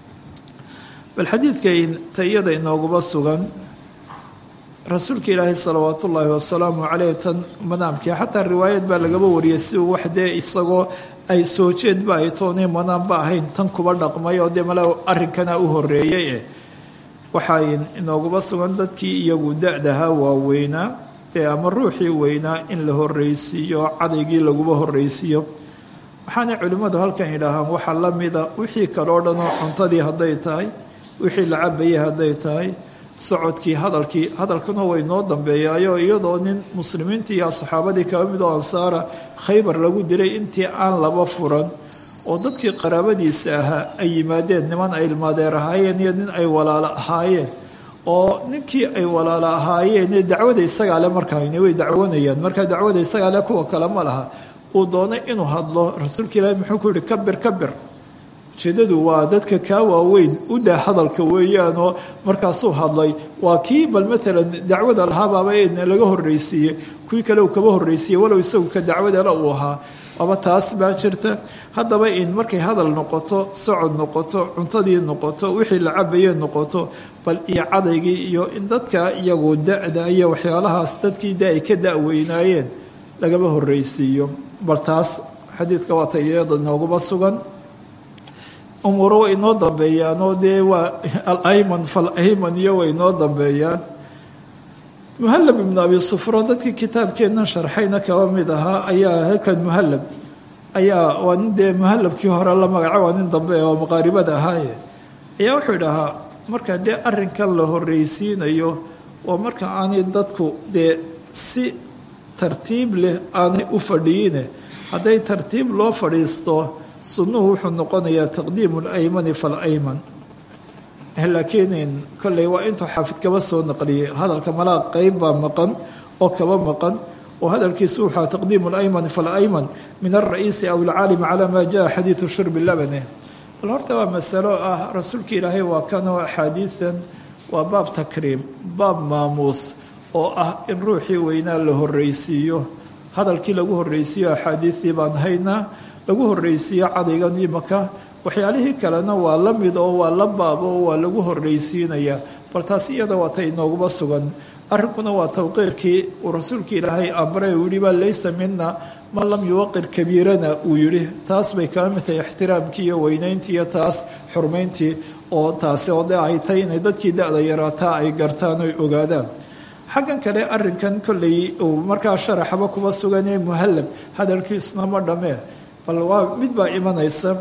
bal xadiidkan tayada inooguba sugan rasuulka ilaahi salawaat ullaahi wasalaamu caleyh tan manaamkii xataa riwaayad baa lagaba wariyay si uu wax dee isagoo ay soo jeedba ay toonay manaanba ahayn tan kuba dhaqmay oo dee mala arrinkana u horeeyey eh waxay inooguba sugan dadkii iyagu da-daha waaweynaa dee ama ruuxii weynaa in la horreysiiyo cadaygii laguba horreysiiyo waxaanay culimmadu halkan yidhaahaan waxaa la mida wixii kaleo dhan oo cuntadii hadday tahay wixii la cabayay hadday tahay socodkii hadalkii hadalkuna way noo dambeeyaayo iyadoo nin muslimiintii iyo saxaabadii kaba mid oo ansaara khaybar lagu dilay intii aan laba furan oo dadkii qaraabadiisa ahaa ay yimaadeen niman ay ilmaadeer ahaayeen iyo nin ay walaalo ahaayeen oo ninkii ay walaalo ahaayeen dacwada isagaa le markaayna way dacwanayaan markaa dacwada isagaa le kuwa kale ma laha uu doonay inuu hadlo rasuulka ilaahi muxuu ku yihi kabir kabir ujeedadu waa dadka kaa waaweyn u daa hadalka weeyaanoo markaasuu hadlay waa kii bal maalan dacwada lahaabaaba laga horreysiiyey kuwii kale uu kaba horreysiiyey walow isagu ka dacwadale uu ahaa aba taas baa jirta haddaba in markay hadal noqoto socod noqoto cuntadii noqoto wixii la cabayee noqoto bal iyo cadaygii iyo in dadka iyagu da-da iyo waxyaalahaas dadkii da ay ka da-weynaayeen lagaba horreysiiyo bal taas xadiidka waa tayada nooguba sugan umuuro way inoo dambeeyaan oo dee waa alayman falayman iyo way inoo dambeeyaan muhalab ibnu abi sufro dadkii kitaabkeennan sharxayna kaba mid ahaa ayaa halkan muhalab ayaa waa nin dee muhalabkii hore la magaca waa nin dambe oo maqaaribada ahaaye ayaa wuxuu idhahaa marka dee arrinkan la horreysiinayo waa marka aanay dadku dee si tartiib leh aanay u fadhiyine hadday tartiib loo fadhiisto sunnuhu wuxuu noqonayaa taqdiimu laymani falayman laakiin kolley waa intuu xaafid kaba soo naqliyey hadalka malaa qeyb baa maqan oo kaba maqan oo hadalkiisu wuxua taqdiimu layman falayman min alra'iisi aw alcaalimi calaa maa jaa xadiidu shurbi labane bal horta waa masalo ah rasuulka ilaahay waa kanoo axaadiidan waa baab takriim baab maamuus oo ah in ruuxii weynaa la horreysiiyo hadalkii lagu horreysiiyo axaadiidii baan haynaa lagu horreysiiyo cadaygan imaka waxyaalihii kalena waa la mid oo waa la baabo oo waa lagu horreysiinayaa bal taas iyada waa ta inooguba sugan arrinkuna waa tawqiirkii uu rasuulka ilaahay amray uu yihi baa laysa mina man lam yuwaqir kabiirana uu yihi taas bay kala mid tahay ixtiraamkii iyo weynayntii iyo taas xurmayntii oo taasi oo de ay tay inay dadkii da-da yaraataa ay gartaan oy ogaadaan xaggan kale arinkan kolley uu markaa sharaxaba kuba suganee muhallab hadalkiisuna ma dhamee bal waa mid baa imanaysa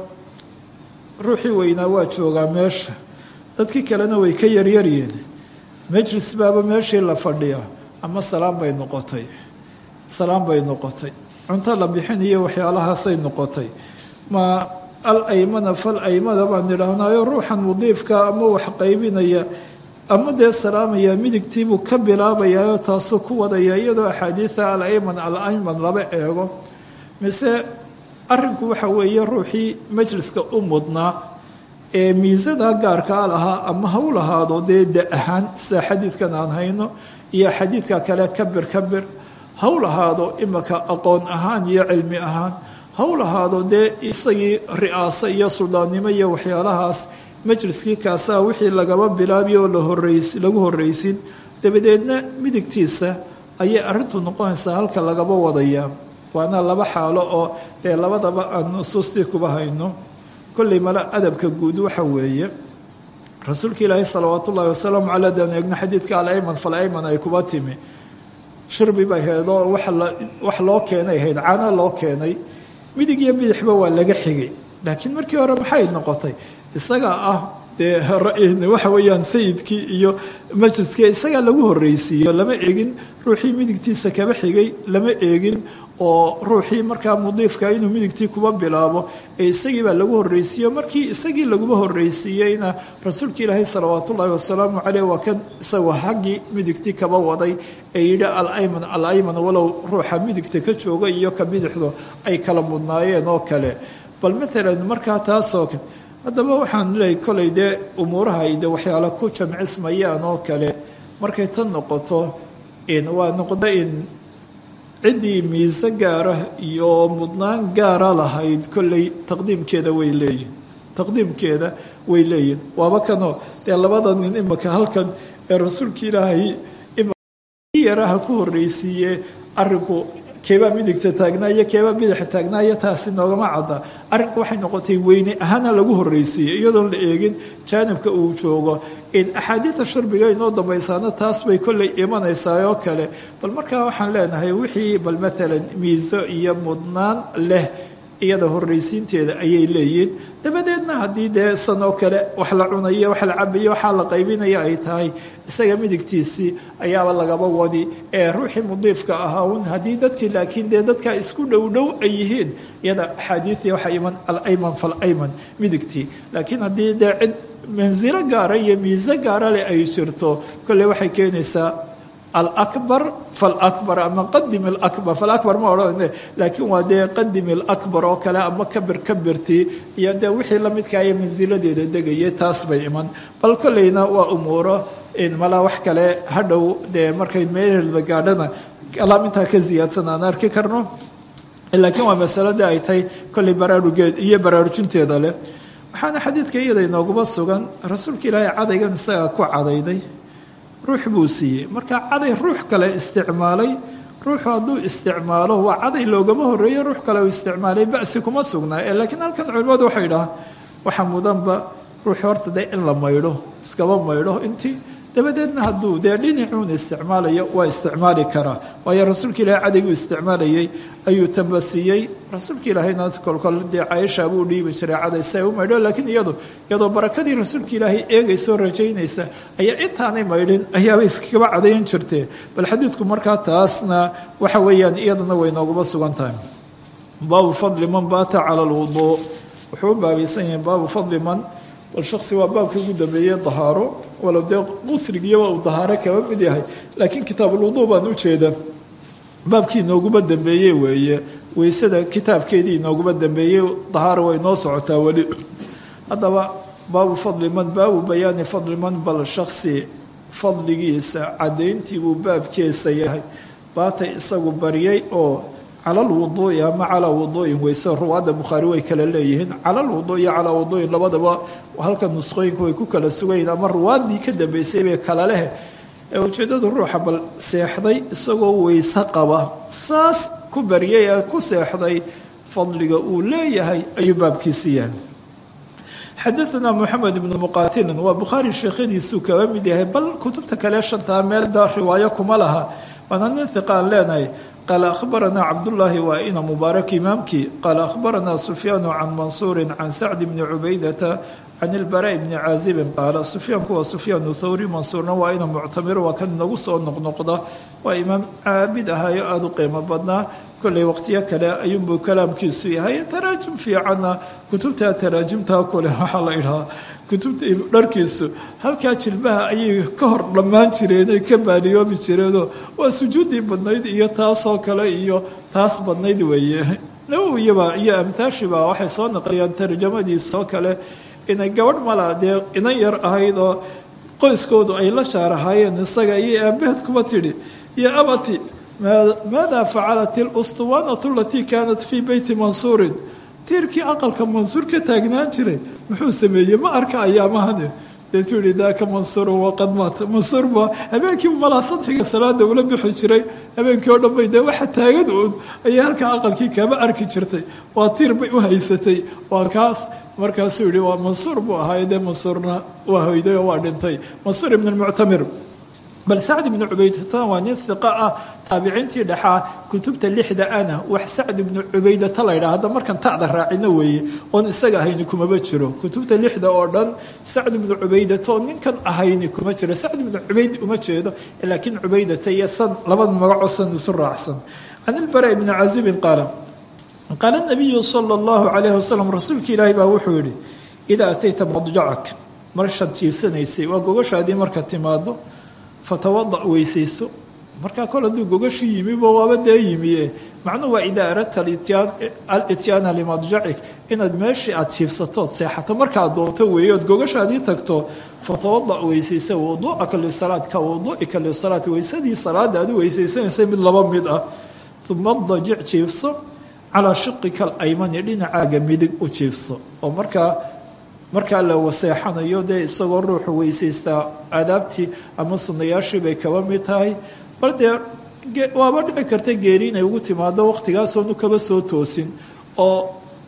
ruuxii weynaa waa joogaa meesha dadkii kalena way ka yaryaryiin majlis baaba meeshii la fadhiyaa ama salaam bay noqotay salaam bay noqotay cunto la bixinayo waxyaalahaasay noqotay ma al aymana fal aymada baan idhaahnaayo ruuxan mudiifka ama wax qaybinaya ama dee salaamaya midigtiibuu ka bilaabayaao taasuu ku wadaya iyadoo axaadiida al ayman al ayman laba eego mise arinku waxa weeye ruuxii majliska u mudnaa ee miisada gaarkaa lahaa ama ha u lahaado dee da ahaan sida xadiidkan aan hayno iyo xadiidka kale kabir kabir ha u lahaado imaka aqoon ahaan iyo cilmi ahaan ha u lahaado dee isagii ri'aaso iyo suldaannimo iyo waxyaalahaas majliskii kaasaa wixii lagaba bilaabiyo oo lahoreys lagu horreysin dabadeedna midigtiisa ayay arrintu noqonaysaa halka lagaba wadaya waana laba xaalo oo dee labadaba aan nusuustii kuba hayno kolley male adabka guud waxa weeye rasuulka ilaahi salawaatu ullahi wasalaamu caley adaan eegno xadiidka alayman falayman ay kuba timi shirbi bay haydoo wax loo keenay hayd cana loo keenay midig iyo bidixba waa laga xigay laakiin markii hore maxay noqotay isagaa ah dee waxa weeyaan sayidkii iyo majliskii isagaa lagu horreysiiyo lama eegin ruuxii midigtiisa kaba xigay lama eegin oo ruuxii markaa mudiifka inuu midigtii kuba bilaabo ee isagii baa lagu horreysiiyo markii isagii laguba horreysiiyeyna rasuulka ilaahay salawaatu ullaahi wasalaamu caleyh waa kan isagoo haggii midigtii kaba waday ee yidhi alayman alayman walow ruuxa midigta ka jooga iyo ka bidixdu ay kala mudnaayeen oo kale bal maalan markaa taasoo haddaba waxaan leeyahy kolay dee umuuraha ay de waxyaala ku jamcismayaan oo kale markay tan noqoto waa noqda in ciddii miise gaara iyo mudnaan gaara lahayd kolley taqdiimkeeda way leeyihin taqdiimkeeda way leeyihin waaba kanoo dee labada nin imaka halkan ee rasuulka ilaahay yaraha ku horreysiiye arinku keebaa midigta taagnaayo keebaa bidaxa taagnaayo taasi noogama cadda arrinku waxay noqotay weyne ahaana lagu horreysiiyey iyadoon la eegin jaanibka uu joogo in axaadiida shurbiga inoo dambaysaana taas bay kolley imanaysaa oo kale bal markaa waxaan leenahay wixii bal maalan miiso iyo mudnaan leh iyada horreysiinteeda ayay leeyihin dabadeedna haddii dee san oo kale wax la cunayo wax la cabayo waxaa la qaybinaya ay tahay isaga midigtiisii ayaaba lagaba wadi ee ruuxii mudiifka ahaa un haddii dadkii laakiin dee dadka isku dhow dhow ay yihiin iyada axaadiidii waxaa iman alayman falayman midigtii laakiin haddii dee cid mansilo gaara iyo miise gaara leh ay jirto kolley waxay keenaysaa alakbar falakbar ama qadim alakbar falakbar ma odhan laakiin waa dee qadim alakbar oo kale ama kabir kabirtii iyo dee wixii lamidkaaya mansiladeeda degaya taas bay iman bal kolleyna waa umuuro malaa wax kale hadhow dee markay meelheeda gaadhana kalaam intaa ka ziyaadsan aan arki karno laakiin waa masalada ay tahay kolley baraarugeed iyo baraarujinteeda leh waxaana xadiidka iyada inooguma sugan rasuulka ilaahay cadaygan isagaa ku cadayday ruux buu siiyey marka caday ruux kale isticmaalay ruuxu hadduu isticmaalo waa caday loogama horreeyo ruux kale uu isticmaalay basi kuma sugnaa ee laakiin halkan culimmadu waxay dhahaan waxa mudanba ruuxu horta dee in la maydho iskaba maydho intii dabadeedna hadduu dee dhinacuun isticmaalayo waa isticmaali karaa waayo rasuulka ilaahay cadayguu isticmaalayay ayuu tambasiiyey rasuulka ilaahayna kolkol dee cayasha buu dhiibi jiray caday si ay u maydho laakiin iyadu iyadoo barakadii rasuulka ilaahay eegaysoo rajaynaysa ayaa intaanay maydhin ayaaba iskagaba cadayn jirtee bal xadiidku markaa taasna waxa weeyaan iyadana way nooguma sugan tahay baabu fadli man baata cala alwuduu wuxuu u baabaysan yahay baabu fadli man bal shaksi waa baabkii ugu dambeeyey dahaaro walow dee qusrigiiba uu dahaaro kaba mid yahay laakiin kitaabulwuduu baan u jeeda baabkii inooguma dambeeyey weeye weysada kitaabkeedii inooguma dambeeyey dahaaro way noo socotaa weli haddaba baabu fadli man baabu bayaani fadli man bal shaksi fadligiisa caddayntii buu baabkeesa yahay baatay isagu baryay oo cala lwuduui ama calaa wuduuin weyse ruwaadda bukhaari way kala leeyihiin cala lwuduu iyo calaa wuduuin labadaba halka nusqooyinku way ku kala sugayiin ama ruwaaddii ka dambeysay bay kala leh ee ujeeddadu ruuxa bal seexday isagoo weyse qaba saas ku baryay ee ku seexday fadliga uu leeyahay ayuu baabkiisi yahay xadaanaa moxamed ibnu muqaatilin waa bukhaari sheekhadiisuu kaba mid yahay bal kutubta kale shantaa meelda riwaayo kuma laha waana nin hiqaan leenahay qaala akhbaranaa cabdullaahi waa ina mubaarak imaamkii qaala akhbaranaa sufyaanu can mansuurin can sacdi bni cubaydata can ilbaraa bni caazibin qaala sufyaanku waa sufyaanu thawri mansuurna waa ina muctamir waa kan inagu soo noqnoqda waa imaam caabid ahaayo aada u qiimo badnaa kolley waqtiyo kale ayuunbuu kalaamkiisu yahay taraajim fiicanna kutubta taraajimtaa kule waxaa la idhahaa kutubta dharkiisu halkaa jilbaha ayay ka hor dhammaan jireen ay ka baadiyoobi jireenoo waa sujuuddii badnayd iyo taasoo kale iyo taas badnayd weeye nawiyaba iyo amtaashiba waxay soo naqliyaan tarjamadiisoo kale inay gabadh mala dee inan yar ahayd oo qoyskoodu ay la shaarahaayeen isaga iyo aabaheed kuba tidhi iyo abati maada facalat ilustuwaanatu alatii kaanat fii beyti mansuurin tiirkii aqalka mansuur ka taagnaan jiray muxuu sameeyey ma arka ayaamahani deetuu yihi daaka mansuurun waqad maata mansuur baa habeenkiiba malaa sadxiga salaada ula bixi jiray habeenkii oo dhan bay dee waxa taagan uun ayay halkaa aqalkii kama arki jirtay waa tiir bay u haysatay waa kaas markaasuu yihi waa mansuur buu ahaay dee mansuurna waa hoyday oo waa dhintay mansuur ibn lmuctamir bal sacd ibnu cubaydatan waa nin hiqa ah taabiciintii dhexaa kutubta lixda ana wax sacd ibnu cubaydata la ydhaha hadda markan ta'da raacino weeye oon isaga ahayni kumaba jiro kutubta lixda oo dhan sacd ibnu cubaydata oo ninkan ahayni kuma jiro sacd ibnu cubayd uma jeedo laakiin cubaydata iyo san labada magacoo san isu raacsan can ilbara ibni cazibin qaala qaala nabiyu sala allahu calayhi wasalam rasuulka ilaahi baa wuxuu yihi idaa atayta madjacak marshaad jiifsanaysay waa gogashaadii marka timaado fatawada weysayso markaa kol hadduu gogashi yimibo waaba dee yimie macnuhu waa idaa aradta alityaana limadjacik inaad meeshii aad jiifsatood seexato markaad doonto weeye ood gogashaadii tagto fatawada weysaysa wuduuaka lisalaad ka wuduuika lisalaat weysadii salaada aad u weysaysanaysay mid laba mid ah uma dajic jiifso calaa shiqika alaymani dhinacaaga midig u jiifso oo markaa markaa la waseexanayo dee isagoo ruuxu weysaystaa aadaabtii ama sunayaashii bay kaba mid tahay bal dee waaba dhici karta geeri inay ugu timaado waqtigaasoonu kaba soo toosin oo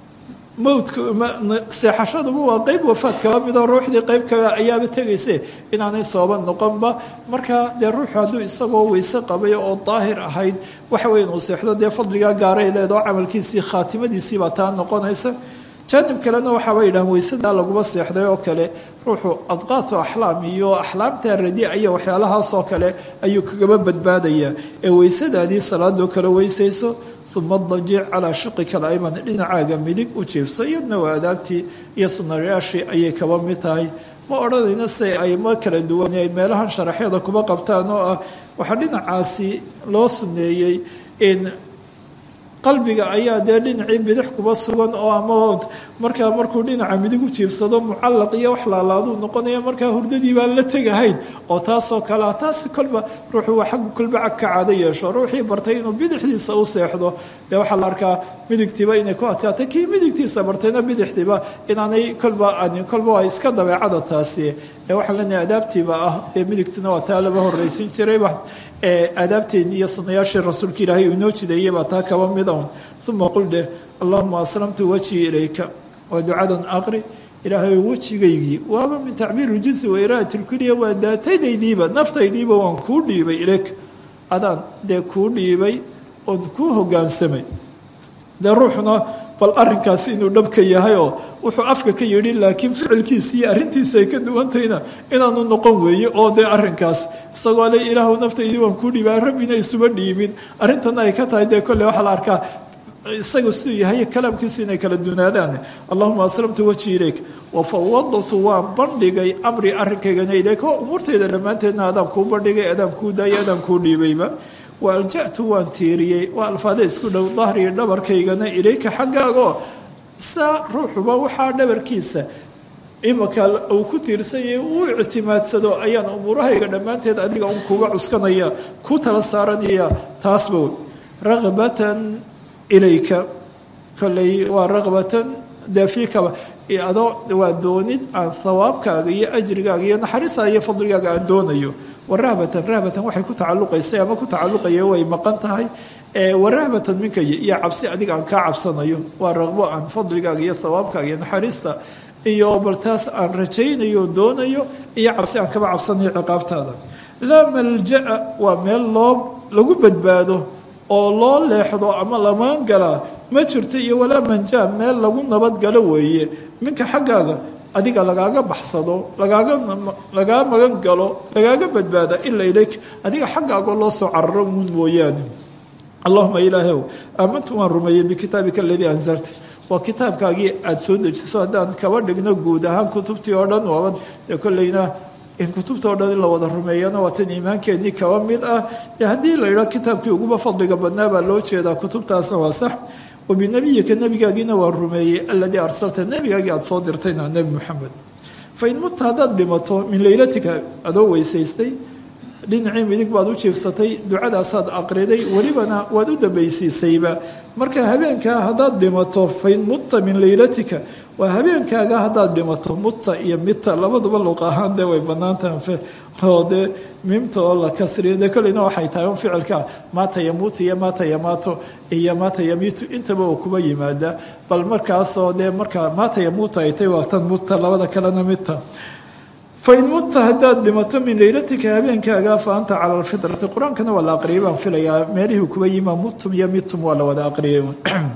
mowdka seexashaduba waa qeyb wafaad kaba midoo ruuxdii qeyb kale ayaaba tegayse inaanay sooba noqonba marka dee ruuxu hadduu isagoo weyse qabay oo daahir ahayd waxa weya inuu seexdo dee fadligaa gaaray leedao camalkiisii khaatimadiisiibaa taa noqonaysa jaanib kalena waxaaba yidhahan weysadaa laguma seexday oo kale ruuxu adqaatu axlaam iyo axlaamta radia iyo waxyaalahaasoo kale ayuu kagaba badbaadayaa ee weysadaadii salaadoo kale weysayso uma dajic calaa shiqika alayman dhinacaaga midig u jiifsa iyadna waa adaabtii iyo sunayaashii ayay kaba mid tahay ma odhanayna se aymo kala duwan ay meelahan sharaxyada kuba qabtaan oo ah waxaa dhinacaasi loo suneeyey in qalbiga ayaa dee dhinacii bidix kuba sugan oo ama markaa markuu dhinaca midig u jiibsado mucallaq iyo wax laalaaduu noqonaya markaa hurdadii baan la tegahayn oo taasoo kalea taasi kolba ruuxuu waa xaggu kolba cag ka caado yeesho ruuxii bartay inuu bidixdiisa u seexdo dee waxaa la arkaa midigtiiba inay ku adkaatay kii midigtiisa bartayna bidixdiiba inaanay kolba anin kolba waa iska dabeecada taasi ee waxaan leenahay adaabtiiba ah dee midigtina waa taa laba horraysin jirayba aadaabteeni iyo sunayaashii rasuulka ilaahay uu inoo jideeyey baa taa kaba mid un uma qul dheh allahuma aslamtu wajhii ilayka waa ducadan aqri ilaahay wejigaygii waaba min tacbiir ljusi wa iraat lkuliya waa daatadaydiiba naftaydiiba waan kuu dhiibay ilayka adaan dee kuu dhiibay oon kuu hogaansamay dee ruuxuna bal arinkaasi inuu dhabka yahay oo wuxuu afka ka yidhi laakiin ficilkiisi iyo arrintiisu ay ka duwantayna inaanu noqon weeye oo dee arinkaas isagoo le ilaahu naftaydii waan kuu dhiibaa rabbina isuma dhiibin arrintana ay ka tahay dee kolley waxaa la arkaa isaga siduu yahay kalaamkiisu inay kala dunaadaan allahuma aslamtu wajhi ilayk wafawadtu waan bandhigay amri arrinkaygana ilayk oo umuurtayda dhammaanteedna adaan kuu bandhigay adaan kuu daayay adaan kuu dhiibayba wa alja'tu waan tiiriyey waa alfaada isku dhow dahriyo dhabarkaygana ilayka xaggaagoo saa ruuxuba waxaa dhabarkiisa imaka uu ku tiirsanyay uu ictimaadsado ayaan umuurahayga dhammaanteed adiga un kuga cuskanaya ku tala saaranaya taasba wey raqbatan ilayka kolley waa raqbatan daafiikaba adoo waa doonid aan hawaabkaaga iyo ajrigaaga iyo naxariistaa iyo fadligaaga aan doonayo warahbatan rahbatan waxay ku tacaluqaysay ama ku tacaluqaya way maqan tahay warahbatan minka iyo cabsi adiga aan kaa cabsanayo waa raqbo aan fadligaaga iyo hawaabkaaga iyo naxariista iyo bal taas aan rajaynayo doonayo iyo cabsi aan kaba cabsanayo ciqaabtaada laa malja-a waa meel loo lagu badbaado oo loo leexdo ama lamaan galaa ma jirto iyo walaa manjaa meel lagu nabadgalo weeye minka xaggaaga adiga lagaaga baxsado lagaaga lagaa magan galo lagaaga badbaada ilaa ilayk adiga xaggaagoo loo soo cararo uun mooyaane allahuma ilaahow aamantu waan rumeeyey bikitaabika aladii anzalta waa kitaabkaagii aada soo dejiso haddaan kaba dhigno guud ahaan kutubtii oo dhan waaba dee kolleyna in kutubta o dhan in la wada rumeeyana waa tan iimaankeenii kaba mid ah dee haddii la yidhaha kitaabkii uguba fadliga badnaa baa loo jeedaa kutubtaasna waa sax wabinabiyika nebigaagiina waan rumeeyey aladii arsalta nebigaagii aada soo dirtayna nebi moxamed fain mutta haddaad dhimato min leylatika adoo weysaystay dhinacii midig baad u jiifsatay ducadaasaad aqriday welibana waad u dambaysiisayba marka habeenkaa haddaad dhimato fain mutta min leylatika waa habeenkaaga haddaad dhimato mutta iyo mita labaduba luuq ahaan dee way banaantaha oo dee mimta oo la kasriyo dee kolleyna waxay tahay un ficilka maata yamuutu iyo maata yamaato iyo maata yamiitu intaba uu kuba yimaada bal markaasoo dee markaa maata yamuuta ay tay waa tan mutta labada kalena mita fain mutta haddaad dhimato min leylatika habeenkaaga fa anta cala alfitrati qur-aankana waa la aqriyay baan filayaa meelihii kuba yimaa mutum iyo mitum waa la wada aqriyay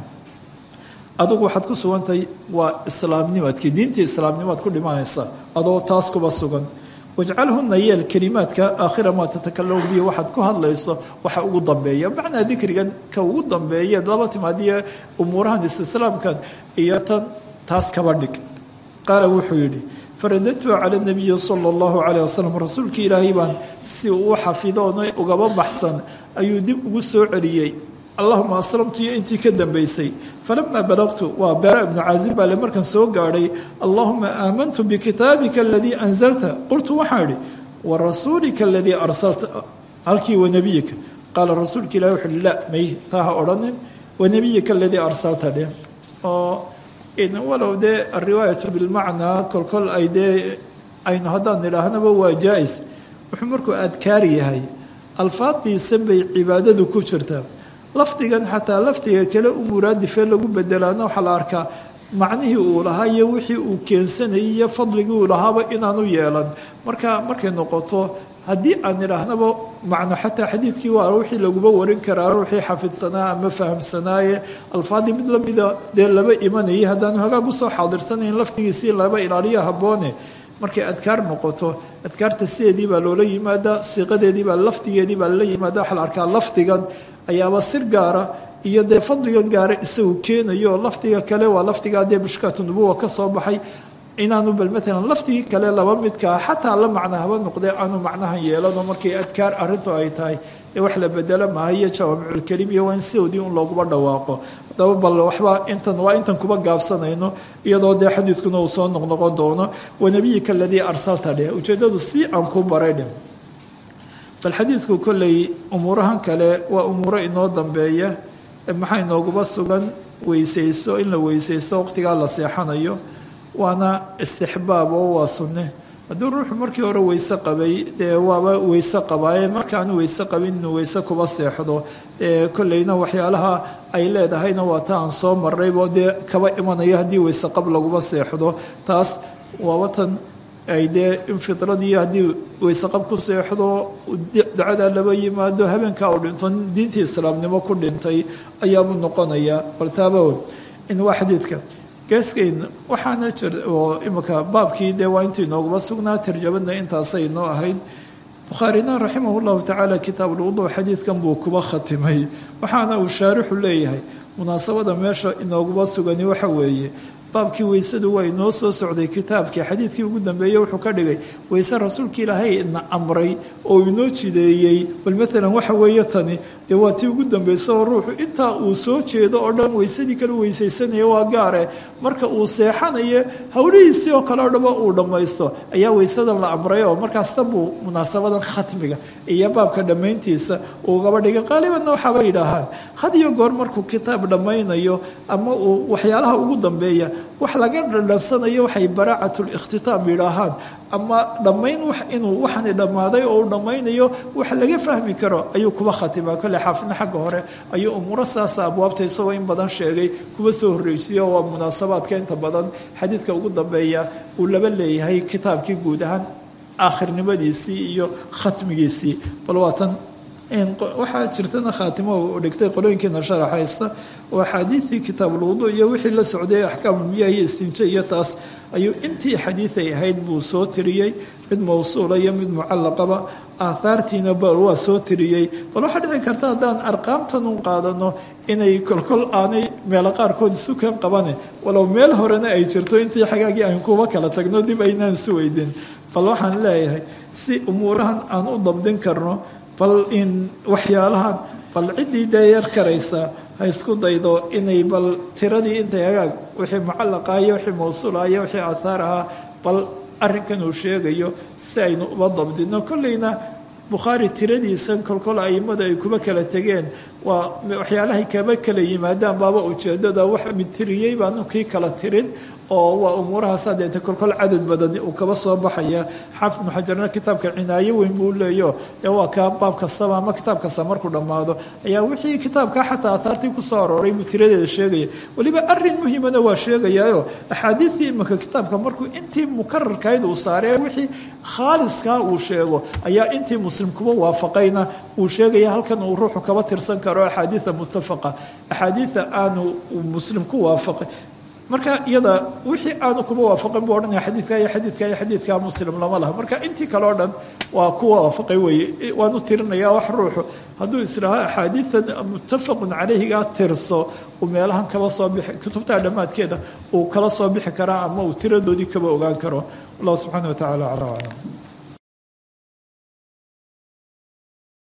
adugu waxaad ku sugantahay waa islaamnimadkii diintii islaamnimaad ku dhimanaysa adoo taas kuba sugan wajcalhuna yeel kelimaadka aakhira maa tatakalamu bihi waxaad ku hadlayso waxa ugu dambeeya macnaa dikrigan ka ugu dambeeyeed laba timaadiyo umuurahan istislaamkan iyo tan taas kaba dhig qaala wuxuu yidhi faradadtu cala nabiyi sala allahu caleyh wasalam rasuulkii ilaahay baan si uu xafidoon ugaba baxsan ayuu dib ugu soo celiyey allahuma aslamtu iyo intii ka dambaysay falamaa balaqtu waa beera ibnu caazib baale markaan soo gaadhay allahuma aamantu bikitaabika aladii anzalta qultu waxaan idhi wa rasuulika aladii arsalta halkii wanebiyika qaala rasuulka ilahi wuxu uhi la may taa ha odhanin wanebiyika aladii arsalta dheh oo walow dee alriwaayatu bilmacnaa kolkol ay dee aynu haddaan nidhaahnaba waa jaa-is wuxuu markuu adkaar yahay alfaadiisan bay cibaadadu ku jirtaa lafdigan xataa lafdiga kale u muraadifee lagu bedelaana waxaa la arkaa macnihii uu lahaa iyo wixii uu keensanayay iyo fadligii uu lahaaba inaanu yeelan marka markay noqoto haddii aan idhaahnaba macno xataa xadiidkii waa wixii laguba warin karaa ruuxii xafidsanaa ama fahamsanaaye alfaadii mid lamida dee laba imanayay haddaanu hagaag usoo xaadirsanayn lafdigiisii laba ilaaliyo habboone markay adkaar noqoto adkaarta sideedii baa loola yimaadaa siiqadeedii baa lafdigeedii baa lala yimaada waxaa la arkaa lafdigan ayaaba sir gaara iyo dee fadligan gaara isagu keenayo oo lafdiga kale waa lafdigaa dee bushkaatu nubuwa ka soo baxay inaanu bal maalan lafdigii kale laba midkaa xataa la macna haba noqdee aanu macnahan yeelano markay adkaar arrintu ay tahay dee wax la bedelo maaha iyo jawaamiculkelim iyo waa in sidoodii un looguba dhawaaqo haddaba bal waxba intan waa intan kuba gaabsanayno iyadoo dee xadiidkuna uu soo noqnoqon doono wanebiyika aladii arsalta dheh ujeeddadu si aan ku baray dheh bal xadiidku kolley umuurahan kale waa umuuro inoo dambeeya maxaa inooguba sugan weysayso in la weysaysto waqtigaa la seexanayo waana istixbaab oo waa sunne hadduu ruuxu markii hore weyse qabay dee waaba weyse qabaaye markaanu weyse qabin inuu weyse kuba seexdo dee kolleyna waxyaalaha ay leedahayna waa ta aan soo maraybo dee kaba imanaya haddii weyse qab laguba seexdo taas waaba tan ay dee in fidradii haddii weyseqab ku seexdo ducadaa laba yimaado habeenkaa uu dhinto diintii islaamnimo ku dhintay ayaabuu noqonayaa baltaaba in waa xadiidka geeskayn waxaana jir oo imika baabkii dee waa intii nooguba sugnaa tarjamada intaasay noo ahayd bukhaarina raximah llahu tacaala kitaabulwudu xadiidkan buu kuba khatimay waxaana uu shaarixu leeyahay munaasabada meesha inooguba sugani waxa weeye baabkii weysadu waa inoo soo socday kitaabkii xadiidkii ugu dambeeyey wuxuu ka dhigay weyse rasuulka ilaahay na amray oo inoo jideeyey bal maalan waxa weeye tani dee waa tii ugu dambaysa oo ruuxu intaa uu soo jeedo oo dhan weysadii kale weysaysanaya waa gaare marka uu seexanayo howlihiisii oo kale o dhaba uu dhammaysto ayaa weysadan la amray oo markaasna buu munaasabadan khatmiga iyo baabka dhammayntiisa ugaba dhigay qaalibanna waxaaba yidhaahaan had iyo goor markuu kitaab dhammaynayo ama uu waxyaalaha ugu dambeeya wax laga dhadhansanayo waxay baraacatul ikhtitaam yidhaahaan ama dhammayn wax inuu waxani dhammaaday oo uu dhammaynayo wax laga fahmi karo ayuu kuba khatimaa kolle xaafidna xagga hore ayuu umuuro saasa abwaabta isagoo in badan sheegay kuba soo horreysiyo waa munaasabaadka inta badan xadiidka ugu dambeeya uu laba leeyahay kitaabkii guud ahaan aakhirnimadiisii iyo khatmigiisii bal waatan waxaa jirtana khaatimo u dhigtay qolooyinkiina sharaxaysta oo axaadiidii kitaabulwudu iyo wixii la socday axkaamulmiyaah iyo istinje iyo taas ayuu intii xadiiday ahayd buu soo tiriyey mid mawsuula iyo mid mucallaqaba aahaartiina bal waa soo tiriyey bal waxaa dhici karta haddaan arqaamtan un qaadano inay kolkol aanay meelo qaarkood isu kan qabane walow meel horena ay jirto intii xagaagii aan kuba kala tagno dib aynaan isu weydin bal waxaan leeyahay si umuurahan aan u dabdin karno bal in waxyaalahan bal ciddii deeyar karaysa ha isku daydo inay bal tiradii intay hagaag wixii mucallaqa iyo wixii mawsuula iyo wixii aathaar ahaa bal arrinkan uu sheegayo si aynu uba dabdino kolleyna bukhaari tiradiisan kolkol aimada ay kuba kala tegeen waa waxyaalahay kaba kala yimaadaan baaba ujeedada wax mid tiriyey baanu kii kala tirin oo waa umuurahaasa deeta kolkol cadad badan uu kaba soo baxaya xaafid ibnu xajarna kitaabka cinaayo weyn buu leeyo dee waa kaa baab kastaba ama kitaab kasta markuu dhammaado ayaa wixii kitaabka xataa ahaartii kusoo arooray buu tiradeeda sheegaya weliba arin muhimana waa sheegayaayo axaadiidii imanka kitaabka markuu intii mukararkayd uu saaray wixii khaaliskaa uu sheego ayaa intii muslim kuba waafaqayna uu sheegaya halkan uu ruuxu kaba tirsan karo axaadiida muttafaqa axaadiida aanu muslim ku waafaqay marka iyada wixii aanu kuba waafaqin buu odhanaya xadiidka iyo xadiidka iyo xadiidka muslim lama laha marka intii kale o dhan waa kuwa waafaqay weeye waanu tirinaya wax ruuxu hadduu isdhaho axaadiidan muttafaqun calayhigaa tirso uu meelahan kaba soo bixi kutubta dhammaadkeeda uu kala soo bixi karaa ama uu tiradoodii kaba ogaan karo allah subxaana wa tacala calaa aclam